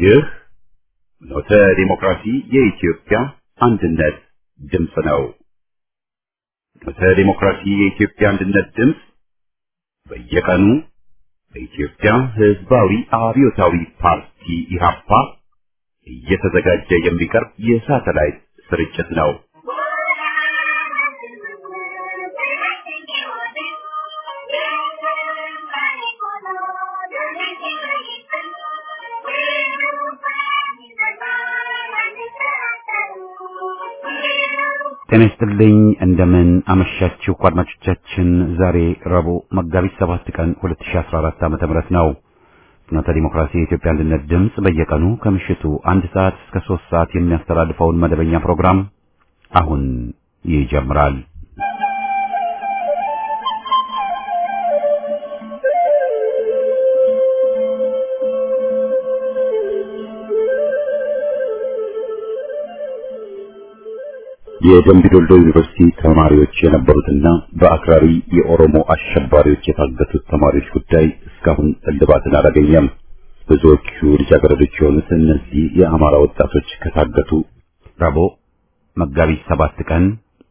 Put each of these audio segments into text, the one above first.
ይህ ኖተ ዲሞክራሲ የኢትዮጵያ አንድነት ድምፅ ነው። ኖተ ዲሞክራሲ የኢትዮጵያ አንድነት ድምፅ በየቀኑ በኢትዮጵያ ሕዝባዊ አብዮታዊ ፓርቲ ኢህአፓ እየተዘጋጀ የሚቀርብ የሳተላይት ስርጭት ነው። ጤና ይስጥልኝ እንደምን አመሻችሁ አድማጮቻችን። ዛሬ ረቡዕ መጋቢት ሰባት ቀን 2014 ዓ.ም ነው። ፍኖተ ዲሞክራሲ የኢትዮጵያ አንድነት ድምፅ በየቀኑ ከምሽቱ አንድ ሰዓት እስከ ሶስት ሰዓት የሚያስተላልፈውን መደበኛ ፕሮግራም አሁን ይጀምራል። የደምቢ ዶልዶ ዩኒቨርሲቲ ተማሪዎች የነበሩትና በአክራሪ የኦሮሞ አሸባሪዎች የታገቱት ተማሪዎች ጉዳይ እስካሁን እልባትን አላገኘም። ብዙዎቹ ልጃገረዶች የሆኑት እነዚህ የአማራ ወጣቶች ከታገቱ ረቡዕ መጋቢት ሰባት ቀን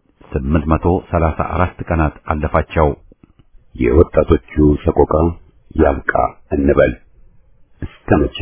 834 ቀናት አለፋቸው። የወጣቶቹ ሰቆቃ ያብቃ እንበል እስከ መቼ?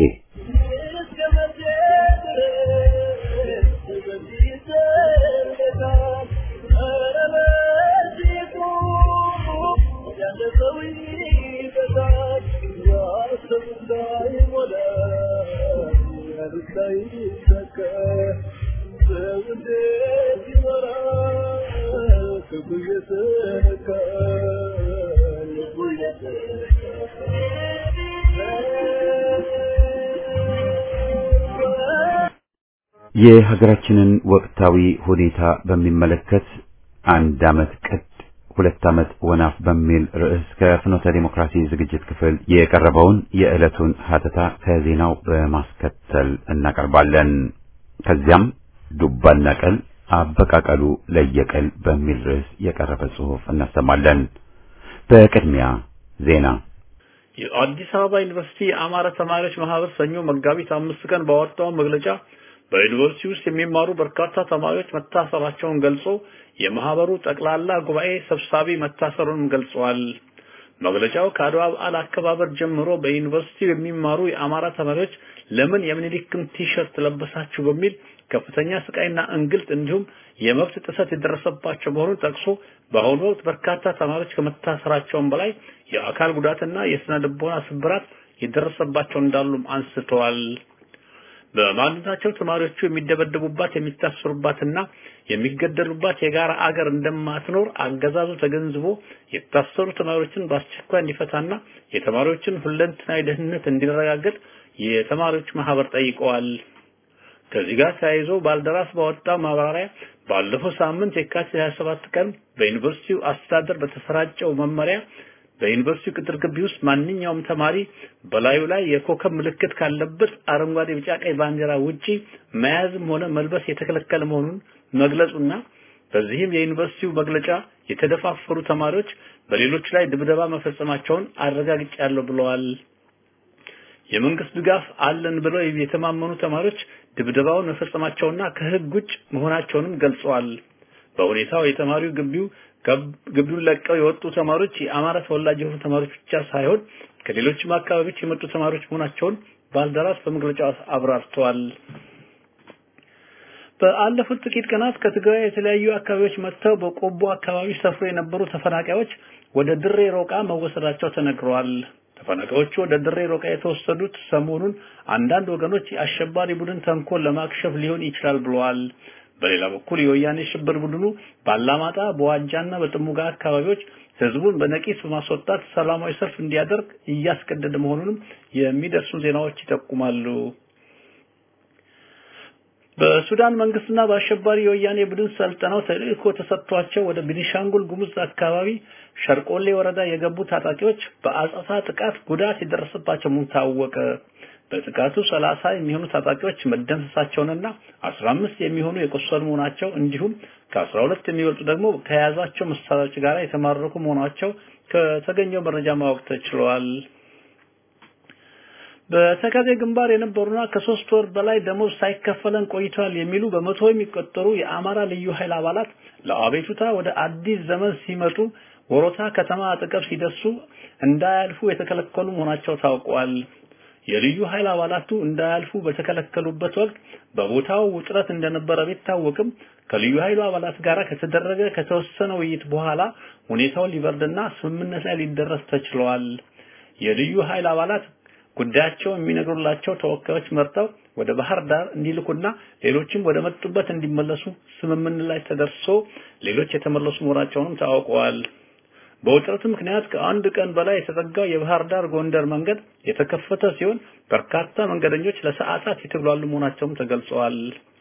የሀገራችንን ወቅታዊ ሁኔታ በሚመለከት አንድ ዓመት ቅድ ሁለት ዓመት ወናፍ በሚል ርዕስ ከፍኖተ ዲሞክራሲ ዝግጅት ክፍል የቀረበውን የዕለቱን ሀተታ ከዜናው በማስከተል እናቀርባለን። ከዚያም ዱባና ቀል አበቃቀሉ ለየቀል በሚል ርዕስ የቀረበ ጽሑፍ እናሰማለን። በቅድሚያ ዜና። የአዲስ አበባ ዩኒቨርሲቲ የአማራ ተማሪዎች ማህበር ሰኞ መጋቢት አምስት ቀን ባወጣው መግለጫ በዩኒቨርሲቲ ውስጥ የሚማሩ በርካታ ተማሪዎች መታሰራቸውን ገልጾ የማህበሩ ጠቅላላ ጉባኤ ሰብሳቢ መታሰሩንም ገልጸዋል። መግለጫው ከአድዋ በዓል አከባበር ጀምሮ በዩኒቨርሲቲው የሚማሩ የአማራ ተማሪዎች ለምን የምኒልክን ቲሸርት ለበሳችሁ በሚል ከፍተኛ ስቃይና እንግልት እንዲሁም የመብት ጥሰት የደረሰባቸው መሆኑን ጠቅሶ በአሁኑ ወቅት በርካታ ተማሪዎች ከመታሰራቸውም በላይ የአካል ጉዳትና የስነ ልቦና ስብራት የደረሰባቸው እንዳሉም አንስተዋል። በማንነታቸው ተማሪዎቹ የሚደበደቡባት የሚታሰሩባትና የሚገደሉባት የጋራ አገር እንደማትኖር አገዛዙ ተገንዝቦ የታሰሩ ተማሪዎችን በአስቸኳይ እንዲፈታና የተማሪዎችን ሁለንተናዊ ደህንነት እንዲረጋገጥ የተማሪዎች ማህበር ጠይቀዋል። ከዚህ ጋር ተያይዞ ባልደራስ ባወጣው ማብራሪያ ባለፈው ሳምንት የካቲት 27 ቀን በዩኒቨርሲቲው አስተዳደር በተሰራጨው መመሪያ በዩኒቨርሲቲው ቅጥር ግቢ ውስጥ ማንኛውም ተማሪ በላዩ ላይ የኮከብ ምልክት ካለበት አረንጓዴ፣ ቢጫ፣ ቀይ ባንዲራ ውጪ መያዝም ሆነ መልበስ የተከለከለ መሆኑን መግለጹና በዚህም የዩኒቨርሲቲው መግለጫ የተደፋፈሩ ተማሪዎች በሌሎች ላይ ድብደባ መፈጸማቸውን አረጋግጫለሁ ብለዋል። የመንግስት ድጋፍ አለን ብለው የተማመኑ ተማሪዎች ድብደባውን መፈጸማቸውና ከህግ ውጭ መሆናቸውንም ገልጸዋል። በሁኔታው የተማሪው ግቢው ግቢውን ለቀው የወጡ ተማሪዎች የአማራ ተወላጅ የሆኑ ተማሪዎች ብቻ ሳይሆን ከሌሎችም አካባቢዎች የመጡ ተማሪዎች መሆናቸውን ባልደራስ በመግለጫው አብራርተዋል። በአለፉት ጥቂት ቀናት ከትግራይ የተለያዩ አካባቢዎች መጥተው በቆቦ አካባቢ ሰፍሮ የነበሩ ተፈናቃዮች ወደ ድሬ ሮቃ መወሰዳቸው ተነግረዋል። ተፈናቃዮቹ ወደ ድሬ ሮቃ የተወሰዱት ሰሞኑን አንዳንድ ወገኖች የአሸባሪ ቡድን ተንኮል ለማክሸፍ ሊሆን ይችላል ብለዋል። በሌላ በኩል የወያኔ ሽብር ቡድኑ ባላማጣ በዋጃና በጥሙጋ አካባቢዎች ህዝቡን በነቂስ በማስወጣት ሰላማዊ ሰልፍ እንዲያደርግ እያስገደደ መሆኑንም የሚደርሱ ዜናዎች ይጠቁማሉ። በሱዳን መንግስትና በአሸባሪ የወያኔ ቡድን ሰልጥነው ተልእኮ ተሰጥቷቸው ወደ ቤኒሻንጉል ጉሙዝ አካባቢ ሸርቆሌ ወረዳ የገቡ ታጣቂዎች በአጸፋ ጥቃት ጉዳት የደረሰባቸው መሆኑ ታወቀ። በጥቃቱ 30 የሚሆኑ ታጣቂዎች መደምሰሳቸውንና 15 የሚሆኑ የቆሰሉ መሆናቸው እንዲሁም ከ12 የሚበልጡ ደግሞ ከያዛቸው መሳሪያዎች ጋር የተማረኩ መሆናቸው ከተገኘው መረጃ ማወቅ ተችሏል። በተከዜ ግንባር የነበሩና ከሶስት ወር በላይ ደሞዝ ሳይከፈለን ቆይቷል የሚሉ በመቶ የሚቆጠሩ የአማራ ልዩ ኃይል አባላት ለአቤቱታ ወደ አዲስ ዘመን ሲመጡ ወሮታ ከተማ አጠገብ ሲደርሱ እንዳያልፉ የተከለከሉ መሆናቸው ታውቋል። የልዩ ኃይል አባላቱ እንዳያልፉ በተከለከሉበት ወቅት በቦታው ውጥረት እንደነበረ ቢታወቅም ከልዩ ኃይሉ አባላት ጋር ከተደረገ ከተወሰነ ውይይት በኋላ ሁኔታው ሊበርድና ስምምነት ላይ ሊደረስ ተችሏል። የልዩ ኃይል አባላት ጉዳያቸው የሚነግሩላቸው ተወካዮች መርጠው ወደ ባህር ዳር እንዲልኩና ሌሎችም ወደ መጡበት እንዲመለሱ ስምምነት ላይ ተደርሶ ሌሎች የተመለሱ መሆናቸውንም ታውቀዋል። በውጥረቱ ምክንያት ከአንድ ቀን በላይ የተዘጋው የባህር ዳር ጎንደር መንገድ የተከፈተ ሲሆን በርካታ መንገደኞች ለሰዓታት የተጉላሉ መሆናቸውም ተገልጸዋል።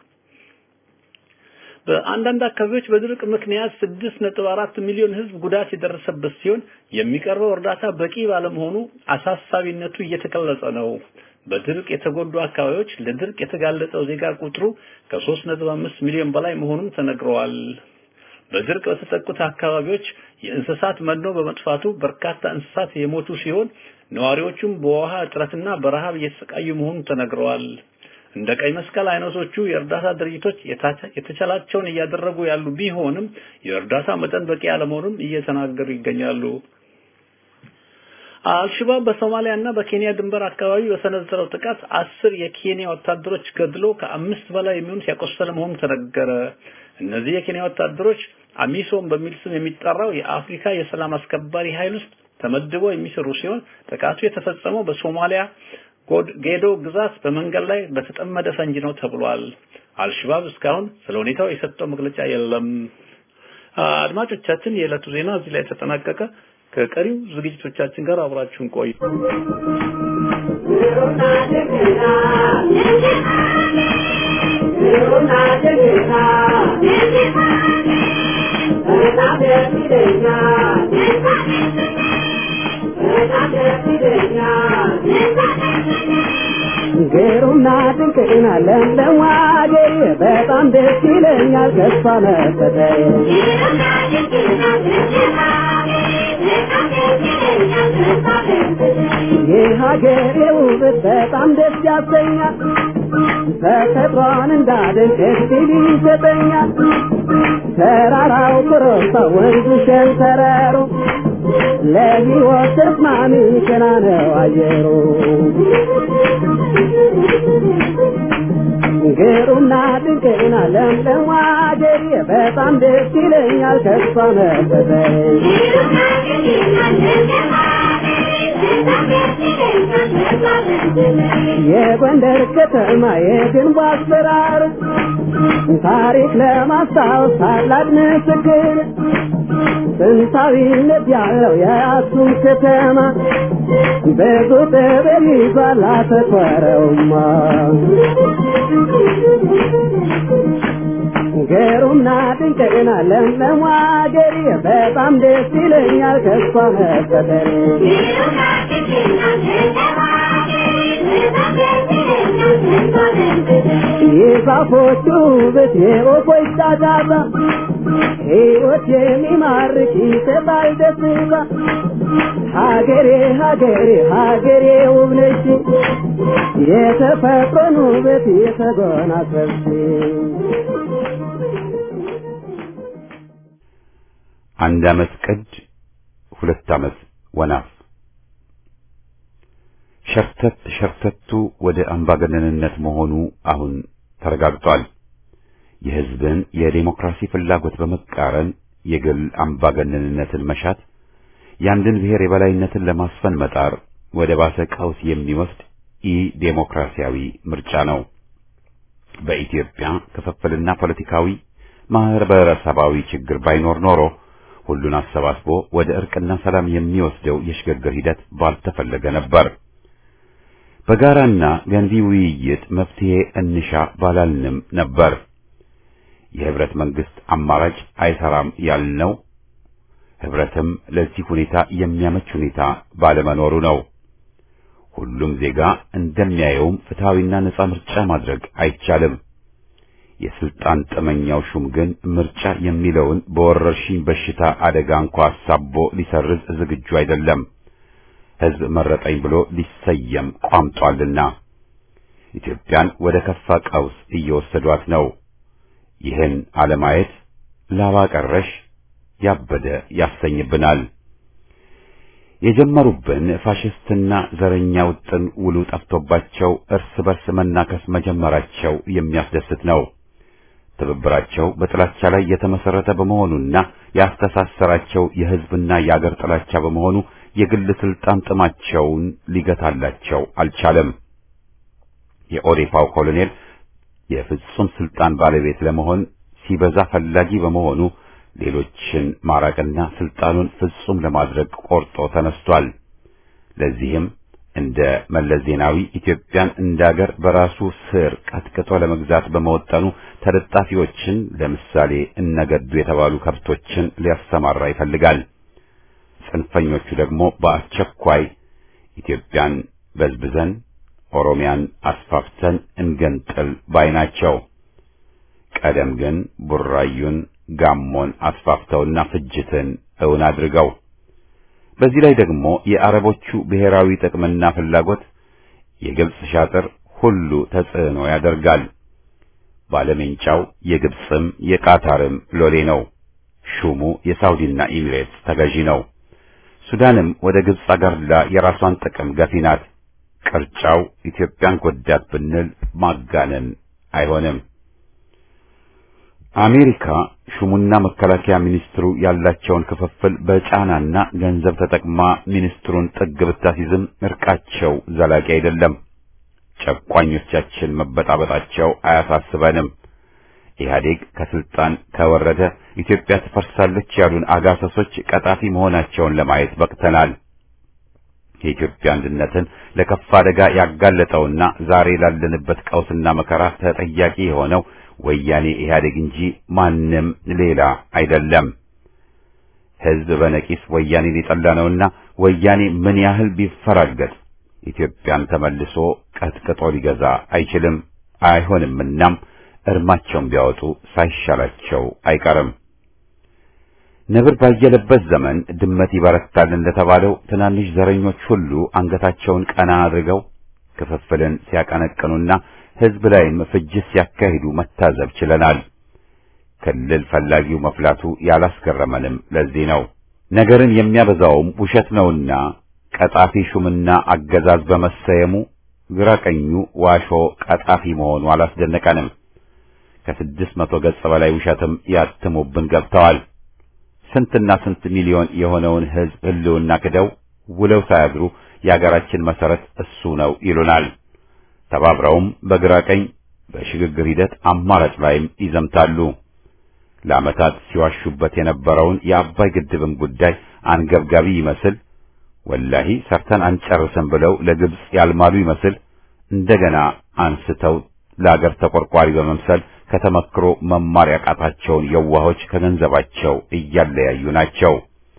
በአንዳንድ አካባቢዎች በድርቅ ምክንያት 6.4 ሚሊዮን ሕዝብ ጉዳት የደረሰበት ሲሆን የሚቀርበው እርዳታ በቂ ባለመሆኑ አሳሳቢነቱ እየተገለጸ ነው። በድርቅ የተጎዱ አካባቢዎች ለድርቅ የተጋለጠው ዜጋ ቁጥሩ ከ3.5 ሚሊዮን በላይ መሆኑን ተነግረዋል። በድርቅ በተጠቁት አካባቢዎች የእንስሳት መኖ በመጥፋቱ በርካታ እንስሳት የሞቱ ሲሆን ነዋሪዎቹም በውሃ እጥረትና በረሃብ እየተሰቃዩ መሆኑን ተነግረዋል። እንደ ቀይ መስቀል አይነቶቹ የእርዳታ ድርጅቶች የተቻላቸውን እያደረጉ ያሉ ቢሆንም የእርዳታ መጠን በቂ አለመሆኑን እየተናገሩ ይገኛሉ። አልሸባብ በሶማሊያ እና በኬንያ ድንበር አካባቢ በሰነዘረው ጥቃት አስር የኬንያ ወታደሮች ገድሎ ከአምስት በላይ የሚሆኑት ያቆሰለ መሆኑ ተነገረ። እነዚህ የኬንያ ወታደሮች አሚሶም በሚል ስም የሚጠራው የአፍሪካ የሰላም አስከባሪ ኃይል ውስጥ ተመድበው የሚሰሩ ሲሆን ጥቃቱ የተፈጸመው በሶማሊያ ጌዶ ግዛት በመንገድ ላይ በተጠመደ ፈንጂ ነው ተብሏል። አልሸባብ እስካሁን ስለ ሁኔታው የሰጠው መግለጫ የለም። አድማጮቻችን፣ የዕለቱ ዜና እዚህ ላይ ተጠናቀቀ። ከቀሪው ዝግጅቶቻችን ጋር አብራችሁን ቆዩ። ግሩምና ድንቅና ለምለም አገሬ በጣም ደስ ይለኛል ተስፋ መሰጠኝ የሀገሬ ውበት በጣም ደስ ያሰኛል ተፈጥሯን እንዳደንቅ እድል ይሰጠኛል ተራራው ኮረብታ ወንዙ ሸንተረሩ ለሕይወት ተስማሚ ቀና ነው አየሩ ግሩምና ድንቅና ለምለም አገሬ በጣም ደስ ይለኛል ተስፋ መሰጠኝ የጎንደር ከተማ የግንቡ አሰራር ታሪክ ለማስታወስ ታላቅ ምስክር ጥንታዊነት ያለው የአክሱም ከተማ ብዙ ጥበብ ይዟል አተኮረውማ ገሩምና ድንቅና ለምለም አገሬ በጣም ደስ ይለኛል ተስፋ መሰጠኝ የዛፎቹ ውበት የወፎች ጫጫታ ሕይወት የሚማርክ ይሰጣል ደስታ ሀገሬ ሀገሬ ሀገሬ ውብ ነች የተፈጥሮን ውበት የተጎናጸፍሽ አንድ ዓመት ቅድ ሁለት ዓመት ወናፍ ሸርተት ሸርተቱ ወደ አምባገነንነት መሆኑ አሁን ተረጋግጧል። የሕዝብን የዴሞክራሲ ፍላጎት በመቃረን የግል አምባገነንነትን መሻት፣ የአንድን ብሔር የበላይነትን ለማስፈን መጣር ወደ ባሰ ቀውስ የሚወስድ ኢ ዴሞክራሲያዊ ምርጫ ነው። በኢትዮጵያ ክፍፍልና ፖለቲካዊ ማህበረሰባዊ ችግር ባይኖር ኖሮ ሁሉን አሰባስቦ ወደ እርቅና ሰላም የሚወስደው የሽግግር ሂደት ባልተፈለገ ነበር። በጋራና ገንቢ ውይይት መፍትሄ እንሻ ባላልንም ነበር። የህብረት መንግስት አማራጭ አይሰራም ያልነው ህብረትም ለዚህ ሁኔታ የሚያመች ሁኔታ ባለመኖሩ ነው። ሁሉም ዜጋ እንደሚያየውም ፍትሐዊና ነጻ ምርጫ ማድረግ አይቻልም። የስልጣን ጠመኛው ሹም ግን ምርጫ የሚለውን በወረርሽኝ በሽታ አደጋ እንኳ አሳቦ ሊሰርዝ ዝግጁ አይደለም። ሕዝብ መረጠኝ ብሎ ሊሰየም ቋምጧልና ኢትዮጵያን ወደ ከፋ ቀውስ እየወሰዷት ነው። ይህን አለማየት ላባ ቀረሽ ያበደ ያሰኝብናል። የጀመሩብን ፋሽስትና ዘረኛ ውጥን ውሉ ጠፍቶባቸው እርስ በርስ መናከስ መጀመራቸው የሚያስደስት ነው። ትብብራቸው በጥላቻ ላይ የተመሰረተ በመሆኑና ያስተሳሰራቸው የሕዝብና የአገር ጥላቻ በመሆኑ የግል ስልጣን ጥማቸውን ሊገታላቸው አልቻለም። የኦዴፓው ኮሎኔል የፍጹም ስልጣን ባለቤት ለመሆን ሲበዛ ፈላጊ በመሆኑ ሌሎችን ማራቅና ስልጣኑን ፍጹም ለማድረግ ቆርጦ ተነስቷል። ለዚህም እንደ መለስ ዜናዊ ኢትዮጵያን እንደ አገር በራሱ ስር ቀጥቅጦ ለመግዛት በመወጠኑ ተለጣፊዎችን ለምሳሌ እነገዱ የተባሉ ከብቶችን ሊያሰማራ ይፈልጋል። ጽንፈኞቹ ደግሞ በአስቸኳይ ኢትዮጵያን በዝብዘን ኦሮሚያን አስፋፍተን እንገንጥል ባይ ናቸው። ቀደም ግን ቡራዩን ጋሞን አስፋፍተውና ፍጅትን እውን አድርገው በዚህ ላይ ደግሞ የአረቦቹ ብሔራዊ ጥቅምና ፍላጎት የግብጽ ሻጥር ሁሉ ተጽዕኖ ያደርጋል። ባለሜንጫው የግብጽም የቃታርም ሎሌ ነው። ሹሙ የሳውዲና ኢሚሬትስ ተገዢ ነው። ሱዳንም ወደ ግብጽ አገርላ የራሷን ጥቅም ገፊ ናት። ቅርጫው ኢትዮጵያን ጎዳት ብንል ማጋነን አይሆንም። አሜሪካ ሹሙና መከላከያ ሚኒስትሩ ያላቸውን ክፍፍል በጫናና ገንዘብ ተጠቅማ ሚኒስትሩን ጥግ ብታሲዝም እርቃቸው ዘላቂ አይደለም። ጨቋኞቻችን መበጣበጣቸው አያሳስበንም። ኢህአዴግ ከስልጣን ከወረደ ኢትዮጵያ ትፈርሳለች ያሉን አጋሰሶች ቀጣፊ መሆናቸውን ለማየት በቅተናል። የኢትዮጵያ አንድነትን ለከፋ አደጋ ያጋለጠውና ዛሬ ላለንበት ቀውስና መከራ ተጠያቂ የሆነው ወያኔ ኢህአዴግ እንጂ ማንም ሌላ አይደለም። ሕዝብ በነቂስ ወያኔን የጠላ ነውና ወያኔ ምን ያህል ቢፈራገጥ ኢትዮጵያን ተመልሶ ቀጥቅጦ ሊገዛ አይችልም አይሆንምናም እርማቸውን ቢያወጡ ሳይሻላቸው አይቀርም። ነብር ባየለበት ዘመን ድመት ይበረታል እንደተባለው ትናንሽ ዘረኞች ሁሉ አንገታቸውን ቀና አድርገው ክፍፍልን ሲያቀነቅኑና ሕዝብ ላይም ፍጅት ሲያካሂዱ መታዘብ ችለናል። ክልል ፈላጊው መፍላቱ ያላስገረመንም ለዚህ ነው። ነገርን የሚያበዛውም ውሸት ነውና ቀጣፊ ሹምና አገዛዝ በመሰየሙ ግራ ቀኙ ዋሾ ቀጣፊ መሆኑ አላስደነቀንም። ከስድስት መቶ ገጽ በላይ ውሸትም ያትሙብን ገብተዋል። ስንትና ስንት ሚሊዮን የሆነውን ሕዝብ ሕልውና ክደው ውለው ሳያድሩ የአገራችን መሰረት እሱ ነው ይሉናል። ተባብረውም በግራ ቀኝ በሽግግር ሂደት አማራጭ ላይም ይዘምታሉ። ለዓመታት ሲዋሹበት የነበረውን የአባይ ግድብን ጉዳይ አንገብጋቢ ይመስል ወላሂ ሰርተን አንጨርስም ብለው ለግብጽ ያልማሉ ይመስል እንደገና አንስተው ለአገር ተቆርቋሪ በመምሰል ከተመክሮ መማር ያቃታቸውን የዋሆች ከገንዘባቸው እያለያዩ ናቸው።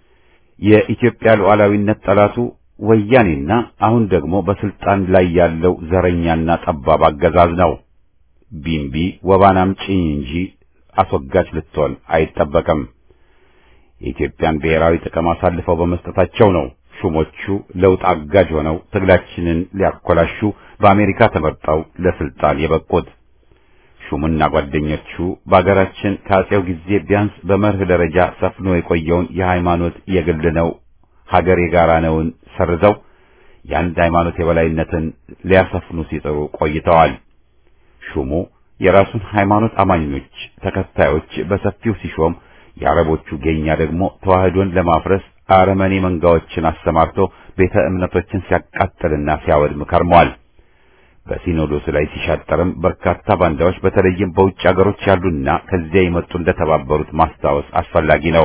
የኢትዮጵያ ሉዓላዊነት ጠላቱ ወያኔና አሁን ደግሞ በስልጣን ላይ ያለው ዘረኛና ጠባብ አገዛዝ ነው። ቢምቢ ወባን አምጪኝ እንጂ አስወጋጅ ልትሆን አይጠበቅም። የኢትዮጵያን ብሔራዊ ጥቅም አሳልፈው በመስጠታቸው ነው ሹሞቹ ለውጥ አጋጅ ሆነው ትግላችንን ሊያኮላሹ በአሜሪካ ተመርጠው ለስልጣን የበቁት። ሹምና ጓደኞቹ በአገራችን ከአጼው ጊዜ ቢያንስ በመርህ ደረጃ ሰፍኖ የቆየውን የሃይማኖት የግል ነው ሀገር የጋራ ነውን ሰርዘው የአንድ ሃይማኖት የበላይነትን ሊያሰፍኑ ሲጥሩ ቆይተዋል። ሹሙ የራሱን ሃይማኖት አማኞች ተከታዮች በሰፊው ሲሾም፣ የአረቦቹ ጌኛ ደግሞ ተዋህዶን ለማፍረስ አረመኔ መንጋዎችን አሰማርቶ ቤተ እምነቶችን ሲያቃጥልና ሲያወድም ከርሟል። በሲኖዶስ ላይ ሲሻጠርም በርካታ ባንዳዎች በተለይም በውጭ አገሮች ያሉና ከዚያ የመጡ እንደተባበሩት ማስታወስ አስፈላጊ ነው።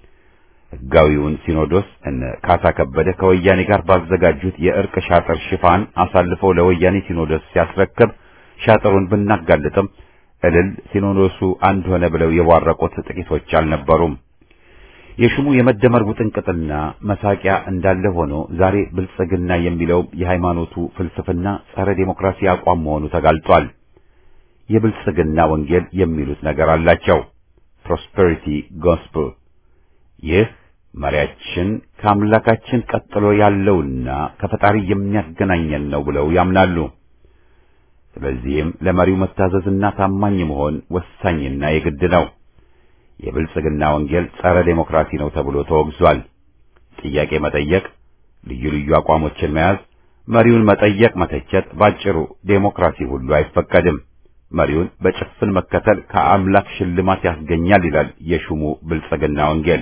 ሕጋዊውን ሲኖዶስ እነ ካሳ ከበደ ከወያኔ ጋር ባዘጋጁት የእርቅ ሻጥር ሽፋን አሳልፈው ለወያኔ ሲኖዶስ ሲያስረክብ ሻጥሩን ብናጋልጥም እልል ሲኖዶሱ አንድ ሆነ ብለው የቧረቁት ጥቂቶች አልነበሩም። የሹሙ የመደመር ውጥንቅጥና መሳቂያ እንዳለ ሆኖ ዛሬ ብልጽግና የሚለው የሃይማኖቱ ፍልስፍና ጸረ ዴሞክራሲ አቋም መሆኑ ተጋልጧል። የብልጽግና ወንጌል የሚሉት ነገር አላቸው። ፕሮስፐሪቲ ጎስፕል። ይህ መሪያችን ከአምላካችን ቀጥሎ ያለውና ከፈጣሪ የሚያገናኘን ነው ብለው ያምናሉ። ስለዚህም ለመሪው መታዘዝና ታማኝ መሆን ወሳኝና የግድ ነው። የብልጽግና ወንጌል ጸረ ዴሞክራሲ ነው ተብሎ ተወግዟል። ጥያቄ መጠየቅ፣ ልዩ ልዩ አቋሞችን መያዝ፣ መሪውን መጠየቅ፣ መተቸት፣ ባጭሩ ዴሞክራሲ ሁሉ አይፈቀድም። መሪውን በጭፍን መከተል ከአምላክ ሽልማት ያስገኛል ይላል የሹሙ ብልጽግና ወንጌል።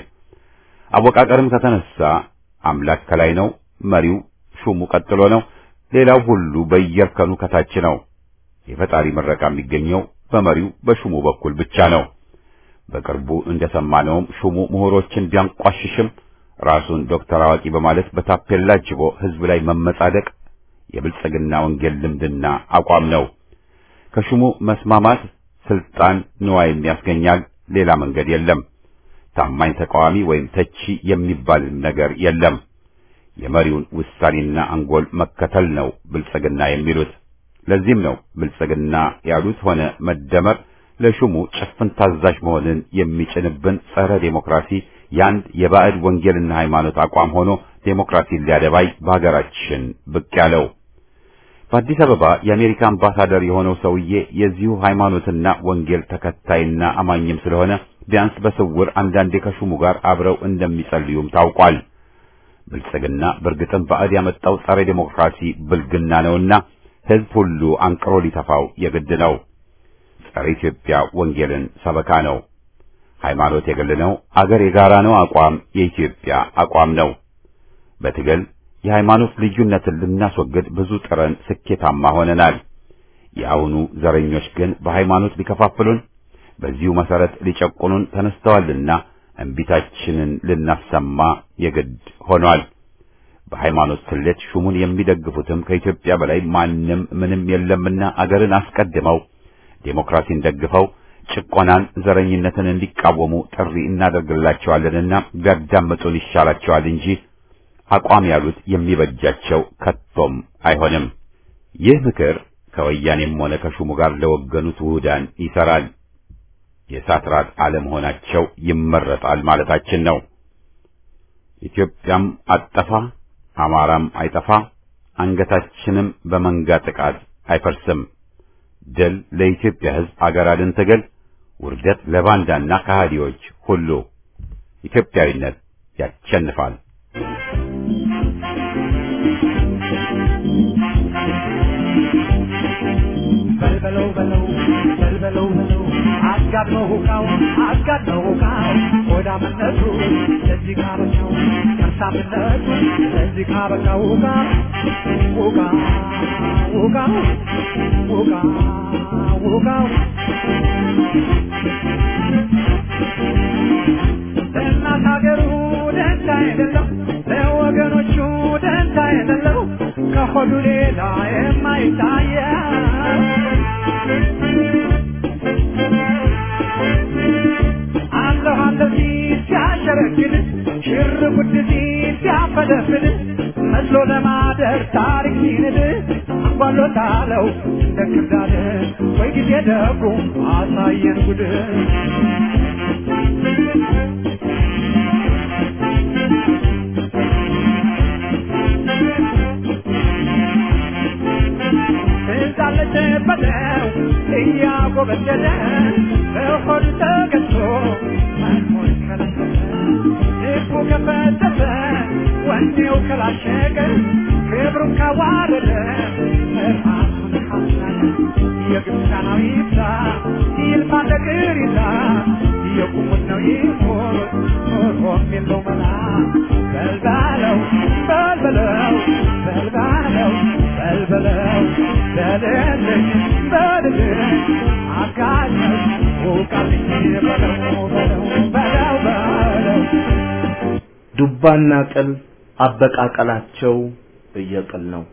አወቃቀርም ከተነሳ አምላክ ከላይ ነው፣ መሪው ሹሙ ቀጥሎ ነው፣ ሌላው ሁሉ በየእርከኑ ከታች ነው። የፈጣሪ ምረቃ የሚገኘው በመሪው በሹሙ በኩል ብቻ ነው። በቅርቡ እንደሰማነውም ሹሙ ምሁሮችን ቢያንቋሽሽም ራሱን ዶክተር አዋቂ በማለት በታፔላ ጅቦ ሕዝብ ላይ መመጻደቅ የብልጽግና ወንጌል ልምድና አቋም ነው። ከሹሙ መስማማት ስልጣን ንዋይም ያስገኛል። ሌላ መንገድ የለም። ታማኝ ተቃዋሚ ወይም ተቺ የሚባል ነገር የለም። የመሪውን ውሳኔና አንጎል መከተል ነው ብልጽግና የሚሉት። ለዚህም ነው ብልጽግና ያሉት ሆነ መደመር ለሹሙ ጭፍን ታዛዥ መሆንን የሚጭንብን ጸረ ዴሞክራሲ የአንድ የባዕድ ወንጌልና ሃይማኖት አቋም ሆኖ ዴሞክራሲን ሊያደባይ በሀገራችን ብቅ ያለው። በአዲስ አበባ የአሜሪካ አምባሳደር የሆነው ሰውዬ የዚሁ ሃይማኖትና ወንጌል ተከታይና አማኝም ስለሆነ ቢያንስ በስውር አንዳንዴ ከሹሙ ጋር አብረው እንደሚጸልዩም ታውቋል። ብልጽግና በእርግጥም ባዕድ ያመጣው ጸረ ዴሞክራሲ ብልግና ነውና ሕዝብ ሁሉ አንቅሮ ሊተፋው የግድ ነው። ጸረ ኢትዮጵያ ወንጌልን ሰበካ ነው። ሃይማኖት የግል ነው፣ አገር የጋራ ነው አቋም የኢትዮጵያ አቋም ነው። በትግል የሃይማኖት ልዩነትን ልናስወግድ ብዙ ጥረን ስኬታማ ሆነናል። የአሁኑ ዘረኞች ግን በሃይማኖት ሊከፋፍሉን፣ በዚሁ መሰረት ሊጨቁኑን ተነስተዋልና እምቢታችንን ልናሰማ የግድ ሆኗል። በሃይማኖት ስሌት ሹሙን የሚደግፉትም ከኢትዮጵያ በላይ ማንም ምንም የለምና አገርን አስቀድመው ዴሞክራሲን ደግፈው ጭቆናን፣ ዘረኝነትን እንዲቃወሙ ጥሪ እናደርግላቸዋለንና ቢያዳምጡን ይሻላቸዋል እንጂ አቋም ያሉት የሚበጃቸው ከቶም አይሆንም። ይህ ምክር ከወያኔም ሆነ ከሹሙ ጋር ለወገኑት ውህዳን ይሰራል። የእሳት ራት አለመሆናቸው ይመረጣል ማለታችን ነው። ኢትዮጵያም አጠፋ፣ አማራም አይጠፋ፣ አንገታችንም በመንጋ ጥቃት አይፈርስም። ድል ለኢትዮጵያ ሕዝብ አገር አድን ትግል፣ ውርደት ለባንዳና ከሃዲዎች ሁሉ። ኢትዮጵያዊነት ያሸንፋል። በልበለው በለው በልበለው በለው አጋድመው ሁካው አጋድመው ሁካው ሆዳምነቱ ለዚህ ካበቃው ከርሳምነቱ ለዚህ ካበቃው ሁካ ሁካ ሁካ ሁካ ሁካው ለእናት ሀገሩ ደንታ የሌለው ለወገኖቹ ደንታ የሌለው ከሆዱ ሌላ የማይታየው አለሁ አለሁ ሲል ሲያሸረግድ ሽር ጉድ ሲል ሲያፈለፍል መስሎ ለማደር ታሪክ ሲንድ አንጓሎታለው እንደ ክርዳድ ወይ ጊዜ ደጉ አሳየን ጉድ ትዛለች በለው እያጎበደደ በሆድ ተገዝቶ መኖር ከለከለ ልቡ ከፈተተ ወኔው ከላሸቀ ክብሩን ካዋረደ ራሱን ካሳለ የግብፃናዊ ይብዛ ይልማ ነገር ይዛ የቁሙት ነው ይሞት ኖሮም የለው መላ በልባለው በልበለው በልባለው በልበለው በልልኝ በልልኝ አጋኘው ውቃልኝ በለው በለው በለው በለው ዱባና ቅል አበቃቀላቸው እየቅል ነው።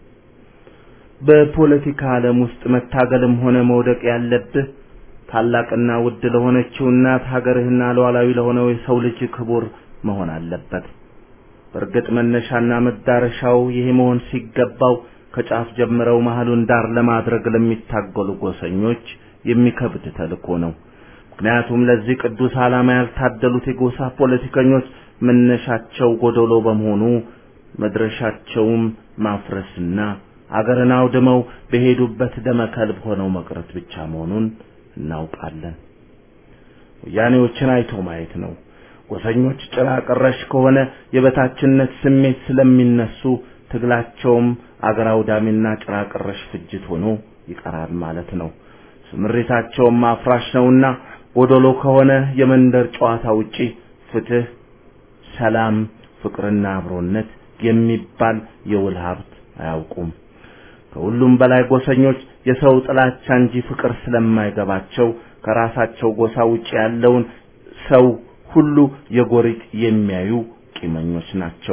በፖለቲካ ዓለም ውስጥ መታገልም ሆነ መውደቅ ያለብህ ታላቅና ውድ ለሆነችው እናት ሀገርህና ሉዓላዊ ለሆነው የሰው ልጅ ክቡር መሆን አለበት። በእርግጥ መነሻና መዳረሻው ይሄ መሆን ሲገባው ከጫፍ ጀምረው መሀሉን ዳር ለማድረግ ለሚታገሉ ጎሰኞች የሚከብድ ተልእኮ ነው። ምክንያቱም ለዚህ ቅዱስ ዓላማ ያልታደሉት የጎሳ ፖለቲከኞች መነሻቸው ጎደሎ በመሆኑ መድረሻቸውም ማፍረስና አገርን አውድመው በሄዱበት ደመከልብ ሆነው መቅረት ብቻ መሆኑን እናውቃለን። ወያኔዎችን አይቶ ማየት ነው። ጎሰኞች ጭራ ቀረሽ ከሆነ የበታችነት ስሜት ስለሚነሱ ትግላቸውም አገር አውዳሚና ጭራ ቀረሽ ፍጅት ሆኖ ይቀራል ማለት ነው። ስምሪታቸውም አፍራሽ ነውና ጎደሎ ከሆነ የመንደር ጨዋታ ውጪ ፍትህ፣ ሰላም፣ ፍቅርና አብሮነት የሚባል የውል ሀብት አያውቁም። ከሁሉም በላይ ጎሰኞች የሰው ጥላቻ እንጂ ፍቅር ስለማይገባቸው ከራሳቸው ጎሳ ውጪ ያለውን ሰው ሁሉ የጎሪጥ የሚያዩ ቂመኞች ናቸው።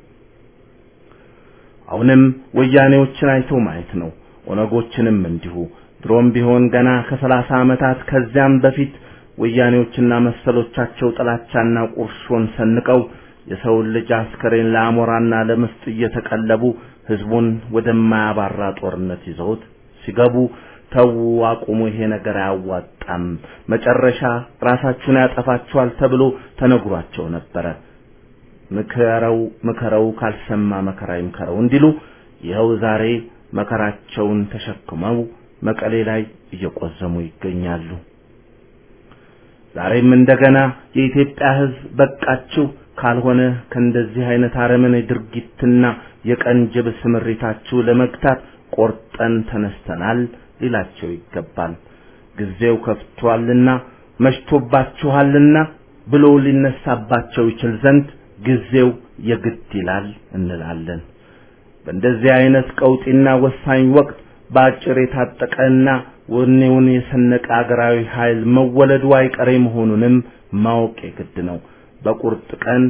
አሁንም ወያኔዎችን አይቶ ማየት ነው። ኦነጎችንም እንዲሁ። ድሮም ቢሆን ገና ከሰላሳ ዓመታት ከዚያም በፊት ወያኔዎችና መሰሎቻቸው ጥላቻና ቁርሾን ሰንቀው የሰውን ልጅ አስከሬን ለአሞራና ለምስጥ እየተቀለቡ ህዝቡን ወደማያባራ ጦርነት ይዘውት ሲገቡ ተዉ፣ አቁሙ፣ ይሄ ነገር አያዋጣም፣ መጨረሻ ራሳችሁን ያጠፋችኋል ተብሎ ተነግሯቸው ነበረ። ምከረው ምከረው ካልሰማ መከራ ይምከረው እንዲሉ ይኸው ዛሬ መከራቸውን ተሸክመው መቀሌ ላይ እየቆዘሙ ይገኛሉ። ዛሬም እንደገና የኢትዮጵያ ህዝብ በቃችሁ፣ ካልሆነ ከእንደዚህ አይነት አረመኔ ድርጊትና የቀን ጅብ ስምሪታችሁ ለመግታት ቆርጠን ተነስተናል ሊላቸው ይገባል። ጊዜው ከፍቷልና መሽቶባችኋልና ብሎ ሊነሳባቸው ይችል ዘንድ ጊዜው የግድ ይላል እንላለን። በእንደዚህ አይነት ቀውጢና ወሳኝ ወቅት በአጭር የታጠቀና ወኔውን የሰነቀ አገራዊ ኃይል መወለዱ አይቀሬ መሆኑንም ማወቅ የግድ ነው። በቁርጥ ቀን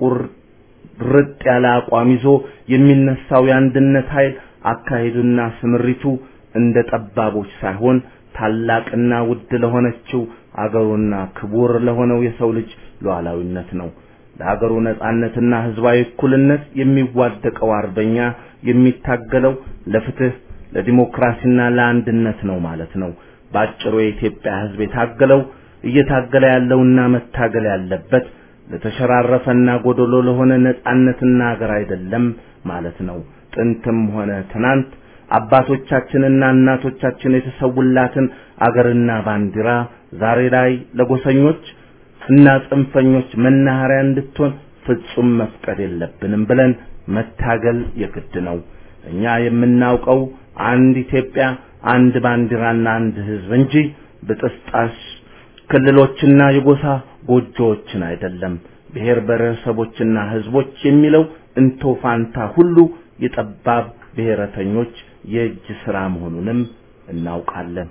ቁርጥ ያለ አቋም ይዞ የሚነሳው የአንድነት ኃይል አካሄዱና ስምሪቱ እንደ ጠባቦች ሳይሆን ታላቅና ውድ ለሆነችው አገሩና ክቡር ለሆነው የሰው ልጅ ሉዓላዊነት ነው። ለሀገሩ ነጻነትና ህዝባዊ እኩልነት የሚዋደቀው አርበኛ የሚታገለው ለፍትህ ለዲሞክራሲና ለአንድነት ነው ማለት ነው። ባጭሩ የኢትዮጵያ ህዝብ የታገለው እየታገለ ያለውና መታገል ያለበት ለተሸራረፈና ጎደሎ ለሆነ ነጻነትና ሀገር አይደለም ማለት ነው። ጥንትም ሆነ ትናንት አባቶቻችንና እናቶቻችን የተሰውላትን አገርና ባንዲራ ዛሬ ላይ ለጎሰኞች እና ጽንፈኞች መናኸሪያ እንድትሆን ፍጹም መፍቀድ የለብንም ብለን መታገል የግድ ነው። እኛ የምናውቀው አንድ ኢትዮጵያ፣ አንድ ባንዲራና አንድ ህዝብ እንጂ ብጥስጣሽ ክልሎችና የጎሳ ጎጆዎችን አይደለም። ብሔር ብሔረሰቦችና ህዝቦች የሚለው እንቶ ፋንታ ሁሉ የጠባብ ብሔረተኞች የእጅ ስራ መሆኑንም እናውቃለን።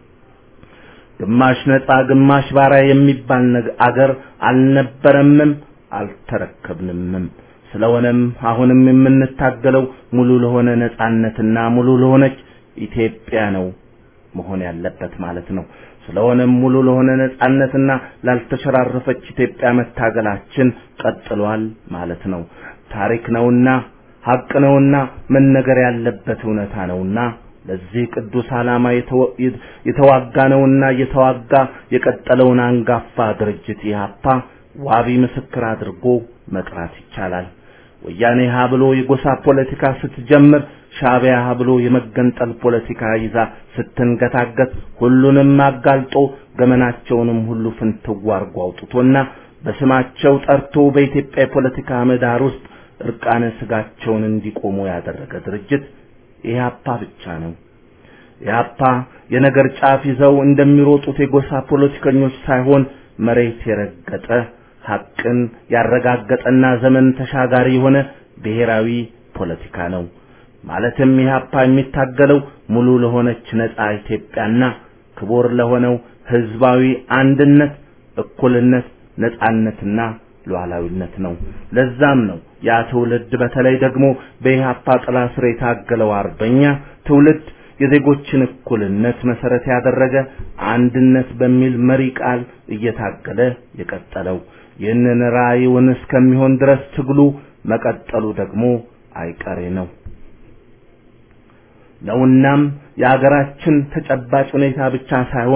ግማሽ ነጻ ግማሽ ባሪያ የሚባል አገር አልነበረምም አልተረከብንምም። ስለሆነም አሁንም የምንታገለው ሙሉ ለሆነ ነጻነትና ሙሉ ለሆነች ኢትዮጵያ ነው መሆን ያለበት ማለት ነው። ስለሆነም ሙሉ ለሆነ ነጻነትና ላልተሸራረፈች ኢትዮጵያ መታገላችን ቀጥሏል ማለት ነው። ታሪክ ነውና ሀቅ ነውና መነገር ያለበት እውነታ ነውና ለዚህ ቅዱስ ዓላማ የተዋጋ ነውና እየተዋጋ የቀጠለውን አንጋፋ ድርጅት ኢህአፓ ዋቢ ምስክር አድርጎ መጥራት ይቻላል። ወያኔ ሀ ብሎ የጎሳ ፖለቲካ ስትጀምር ሻዕቢያ ሀ ብሎ የመገንጠል ፖለቲካ ይዛ ስትንገታገት ሁሉንም አጋልጦ ገመናቸውንም ሁሉ ፍንትው አርጎ አውጥቶና በስማቸው ጠርቶ በኢትዮጵያ የፖለቲካ ምህዳር ውስጥ እርቃነ ስጋቸውን እንዲቆሙ ያደረገ ድርጅት ኢህአፓ ብቻ ነው። ኢህአፓ የነገር ጫፍ ይዘው እንደሚሮጡት የጎሳ ፖለቲከኞች ሳይሆን መሬት የረገጠ ሐቅን ያረጋገጠና ዘመን ተሻጋሪ የሆነ ብሔራዊ ፖለቲካ ነው። ማለትም ኢህአፓ የሚታገለው ሙሉ ለሆነች ነጻ ኢትዮጵያና ክቡር ለሆነው ህዝባዊ አንድነት፣ እኩልነት፣ ነጻነትና ሉዓላዊነት ነው። ለዛም ነው ያ ትውልድ በተለይ ደግሞ በኢህአፓ ጥላ ስር የታገለው አርበኛ ትውልድ የዜጎችን እኩልነት መሰረት ያደረገ አንድነት በሚል መሪ ቃል እየታገለ የቀጠለው። ይህንን ራዕዩን እስከሚሆን ድረስ ትግሉ መቀጠሉ ደግሞ አይቀሬ ነው ነውናም የአገራችን ተጨባጭ ሁኔታ ብቻ ሳይሆን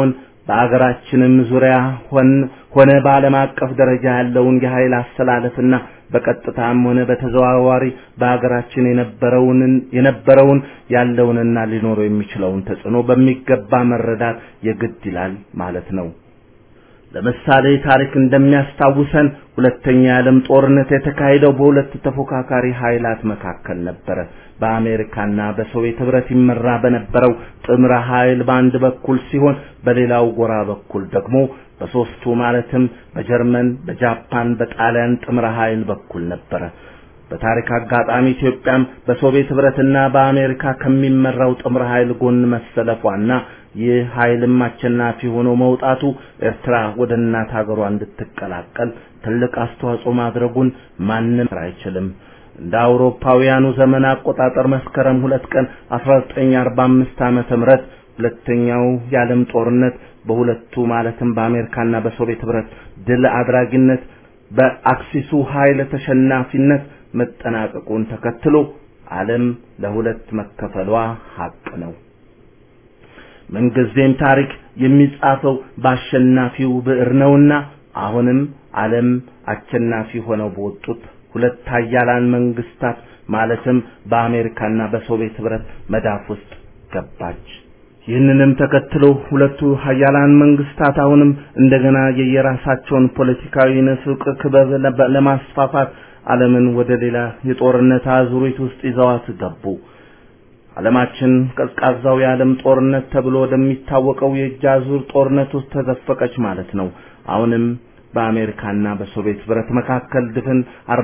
በአገራችንም ዙሪያ ሆን ሆነ በዓለም አቀፍ ደረጃ ያለውን የኃይል አስተላለፍና በቀጥታም ሆነ በተዘዋዋሪ በአገራችን የነበረውን የነበረውን ያለውንና ሊኖረው የሚችለውን ተጽዕኖ በሚገባ መረዳት የግድ ይላል ማለት ነው። ለምሳሌ ታሪክ እንደሚያስታውሰን ሁለተኛ የዓለም ጦርነት የተካሄደው በሁለት ተፎካካሪ ኃይላት መካከል ነበረ። በአሜሪካና በሶቪየት ህብረት ይመራ በነበረው ጥምረ ኃይል በአንድ በኩል ሲሆን በሌላው ጎራ በኩል ደግሞ በሶስቱ ማለትም በጀርመን፣ በጃፓን፣ በጣሊያን ጥምረ ኃይል በኩል ነበረ። በታሪክ አጋጣሚ ኢትዮጵያም በሶቪየት ህብረትና በአሜሪካ ከሚመራው ጥምረ ኃይል ጎን መሰለፏና ይህ ኃይልም አሸናፊ ሆኖ መውጣቱ ኤርትራ ወደ እናት ሀገሯ እንድትቀላቀል ትልቅ አስተዋጽኦ ማድረጉን ማንም አይችልም። እንደ አውሮፓውያኑ ዘመን አቆጣጠር መስከረም ሁለት ቀን 1945 ዓመተ ምህረት ሁለተኛው የዓለም ጦርነት በሁለቱ ማለትም በአሜሪካና በሶቪየት ህብረት ድል አድራጊነት በአክሲሱ ኃይል ተሸናፊነት መጠናቀቁን ተከትሎ ዓለም ለሁለት መከፈሏ ሀቅ ነው። ምንጊዜም ታሪክ የሚጻፈው በአሸናፊው ብዕር ነውና አሁንም ዓለም አሸናፊ ሆነው በወጡት ሁለት ኃያላን መንግስታት ማለትም በአሜሪካና በሶቪየት ህብረት መዳፍ ውስጥ ገባች። ይህንንም ተከትሎ ሁለቱ ኃያላን መንግስታት አሁንም እንደገና የየራሳቸውን ፖለቲካዊ ንፍቅ ክበብ ለማስፋፋት ዓለምን ወደ ሌላ የጦርነት አዙሪት ውስጥ ይዘዋት ገቡ። ዓለማችን ቀዝቃዛው የዓለም ጦርነት ተብሎ ወደሚታወቀው የእጅ አዙር ጦርነት ውስጥ ተዘፈቀች ማለት ነው። አሁንም በአሜሪካና በሶቪየት ህብረት መካከል ድፍን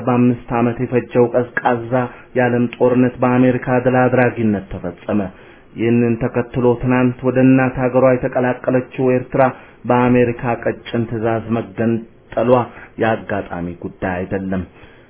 45 ዓመት የፈጀው ቀዝቃዛ የዓለም ጦርነት በአሜሪካ ድል አድራጊነት ተፈጸመ። ይህንን ተከትሎ ትናንት ወደ እናት ሀገሯ የተቀላቀለችው ኤርትራ በአሜሪካ ቀጭን ትዕዛዝ መገንጠሏ የአጋጣሚ ጉዳይ አይደለም።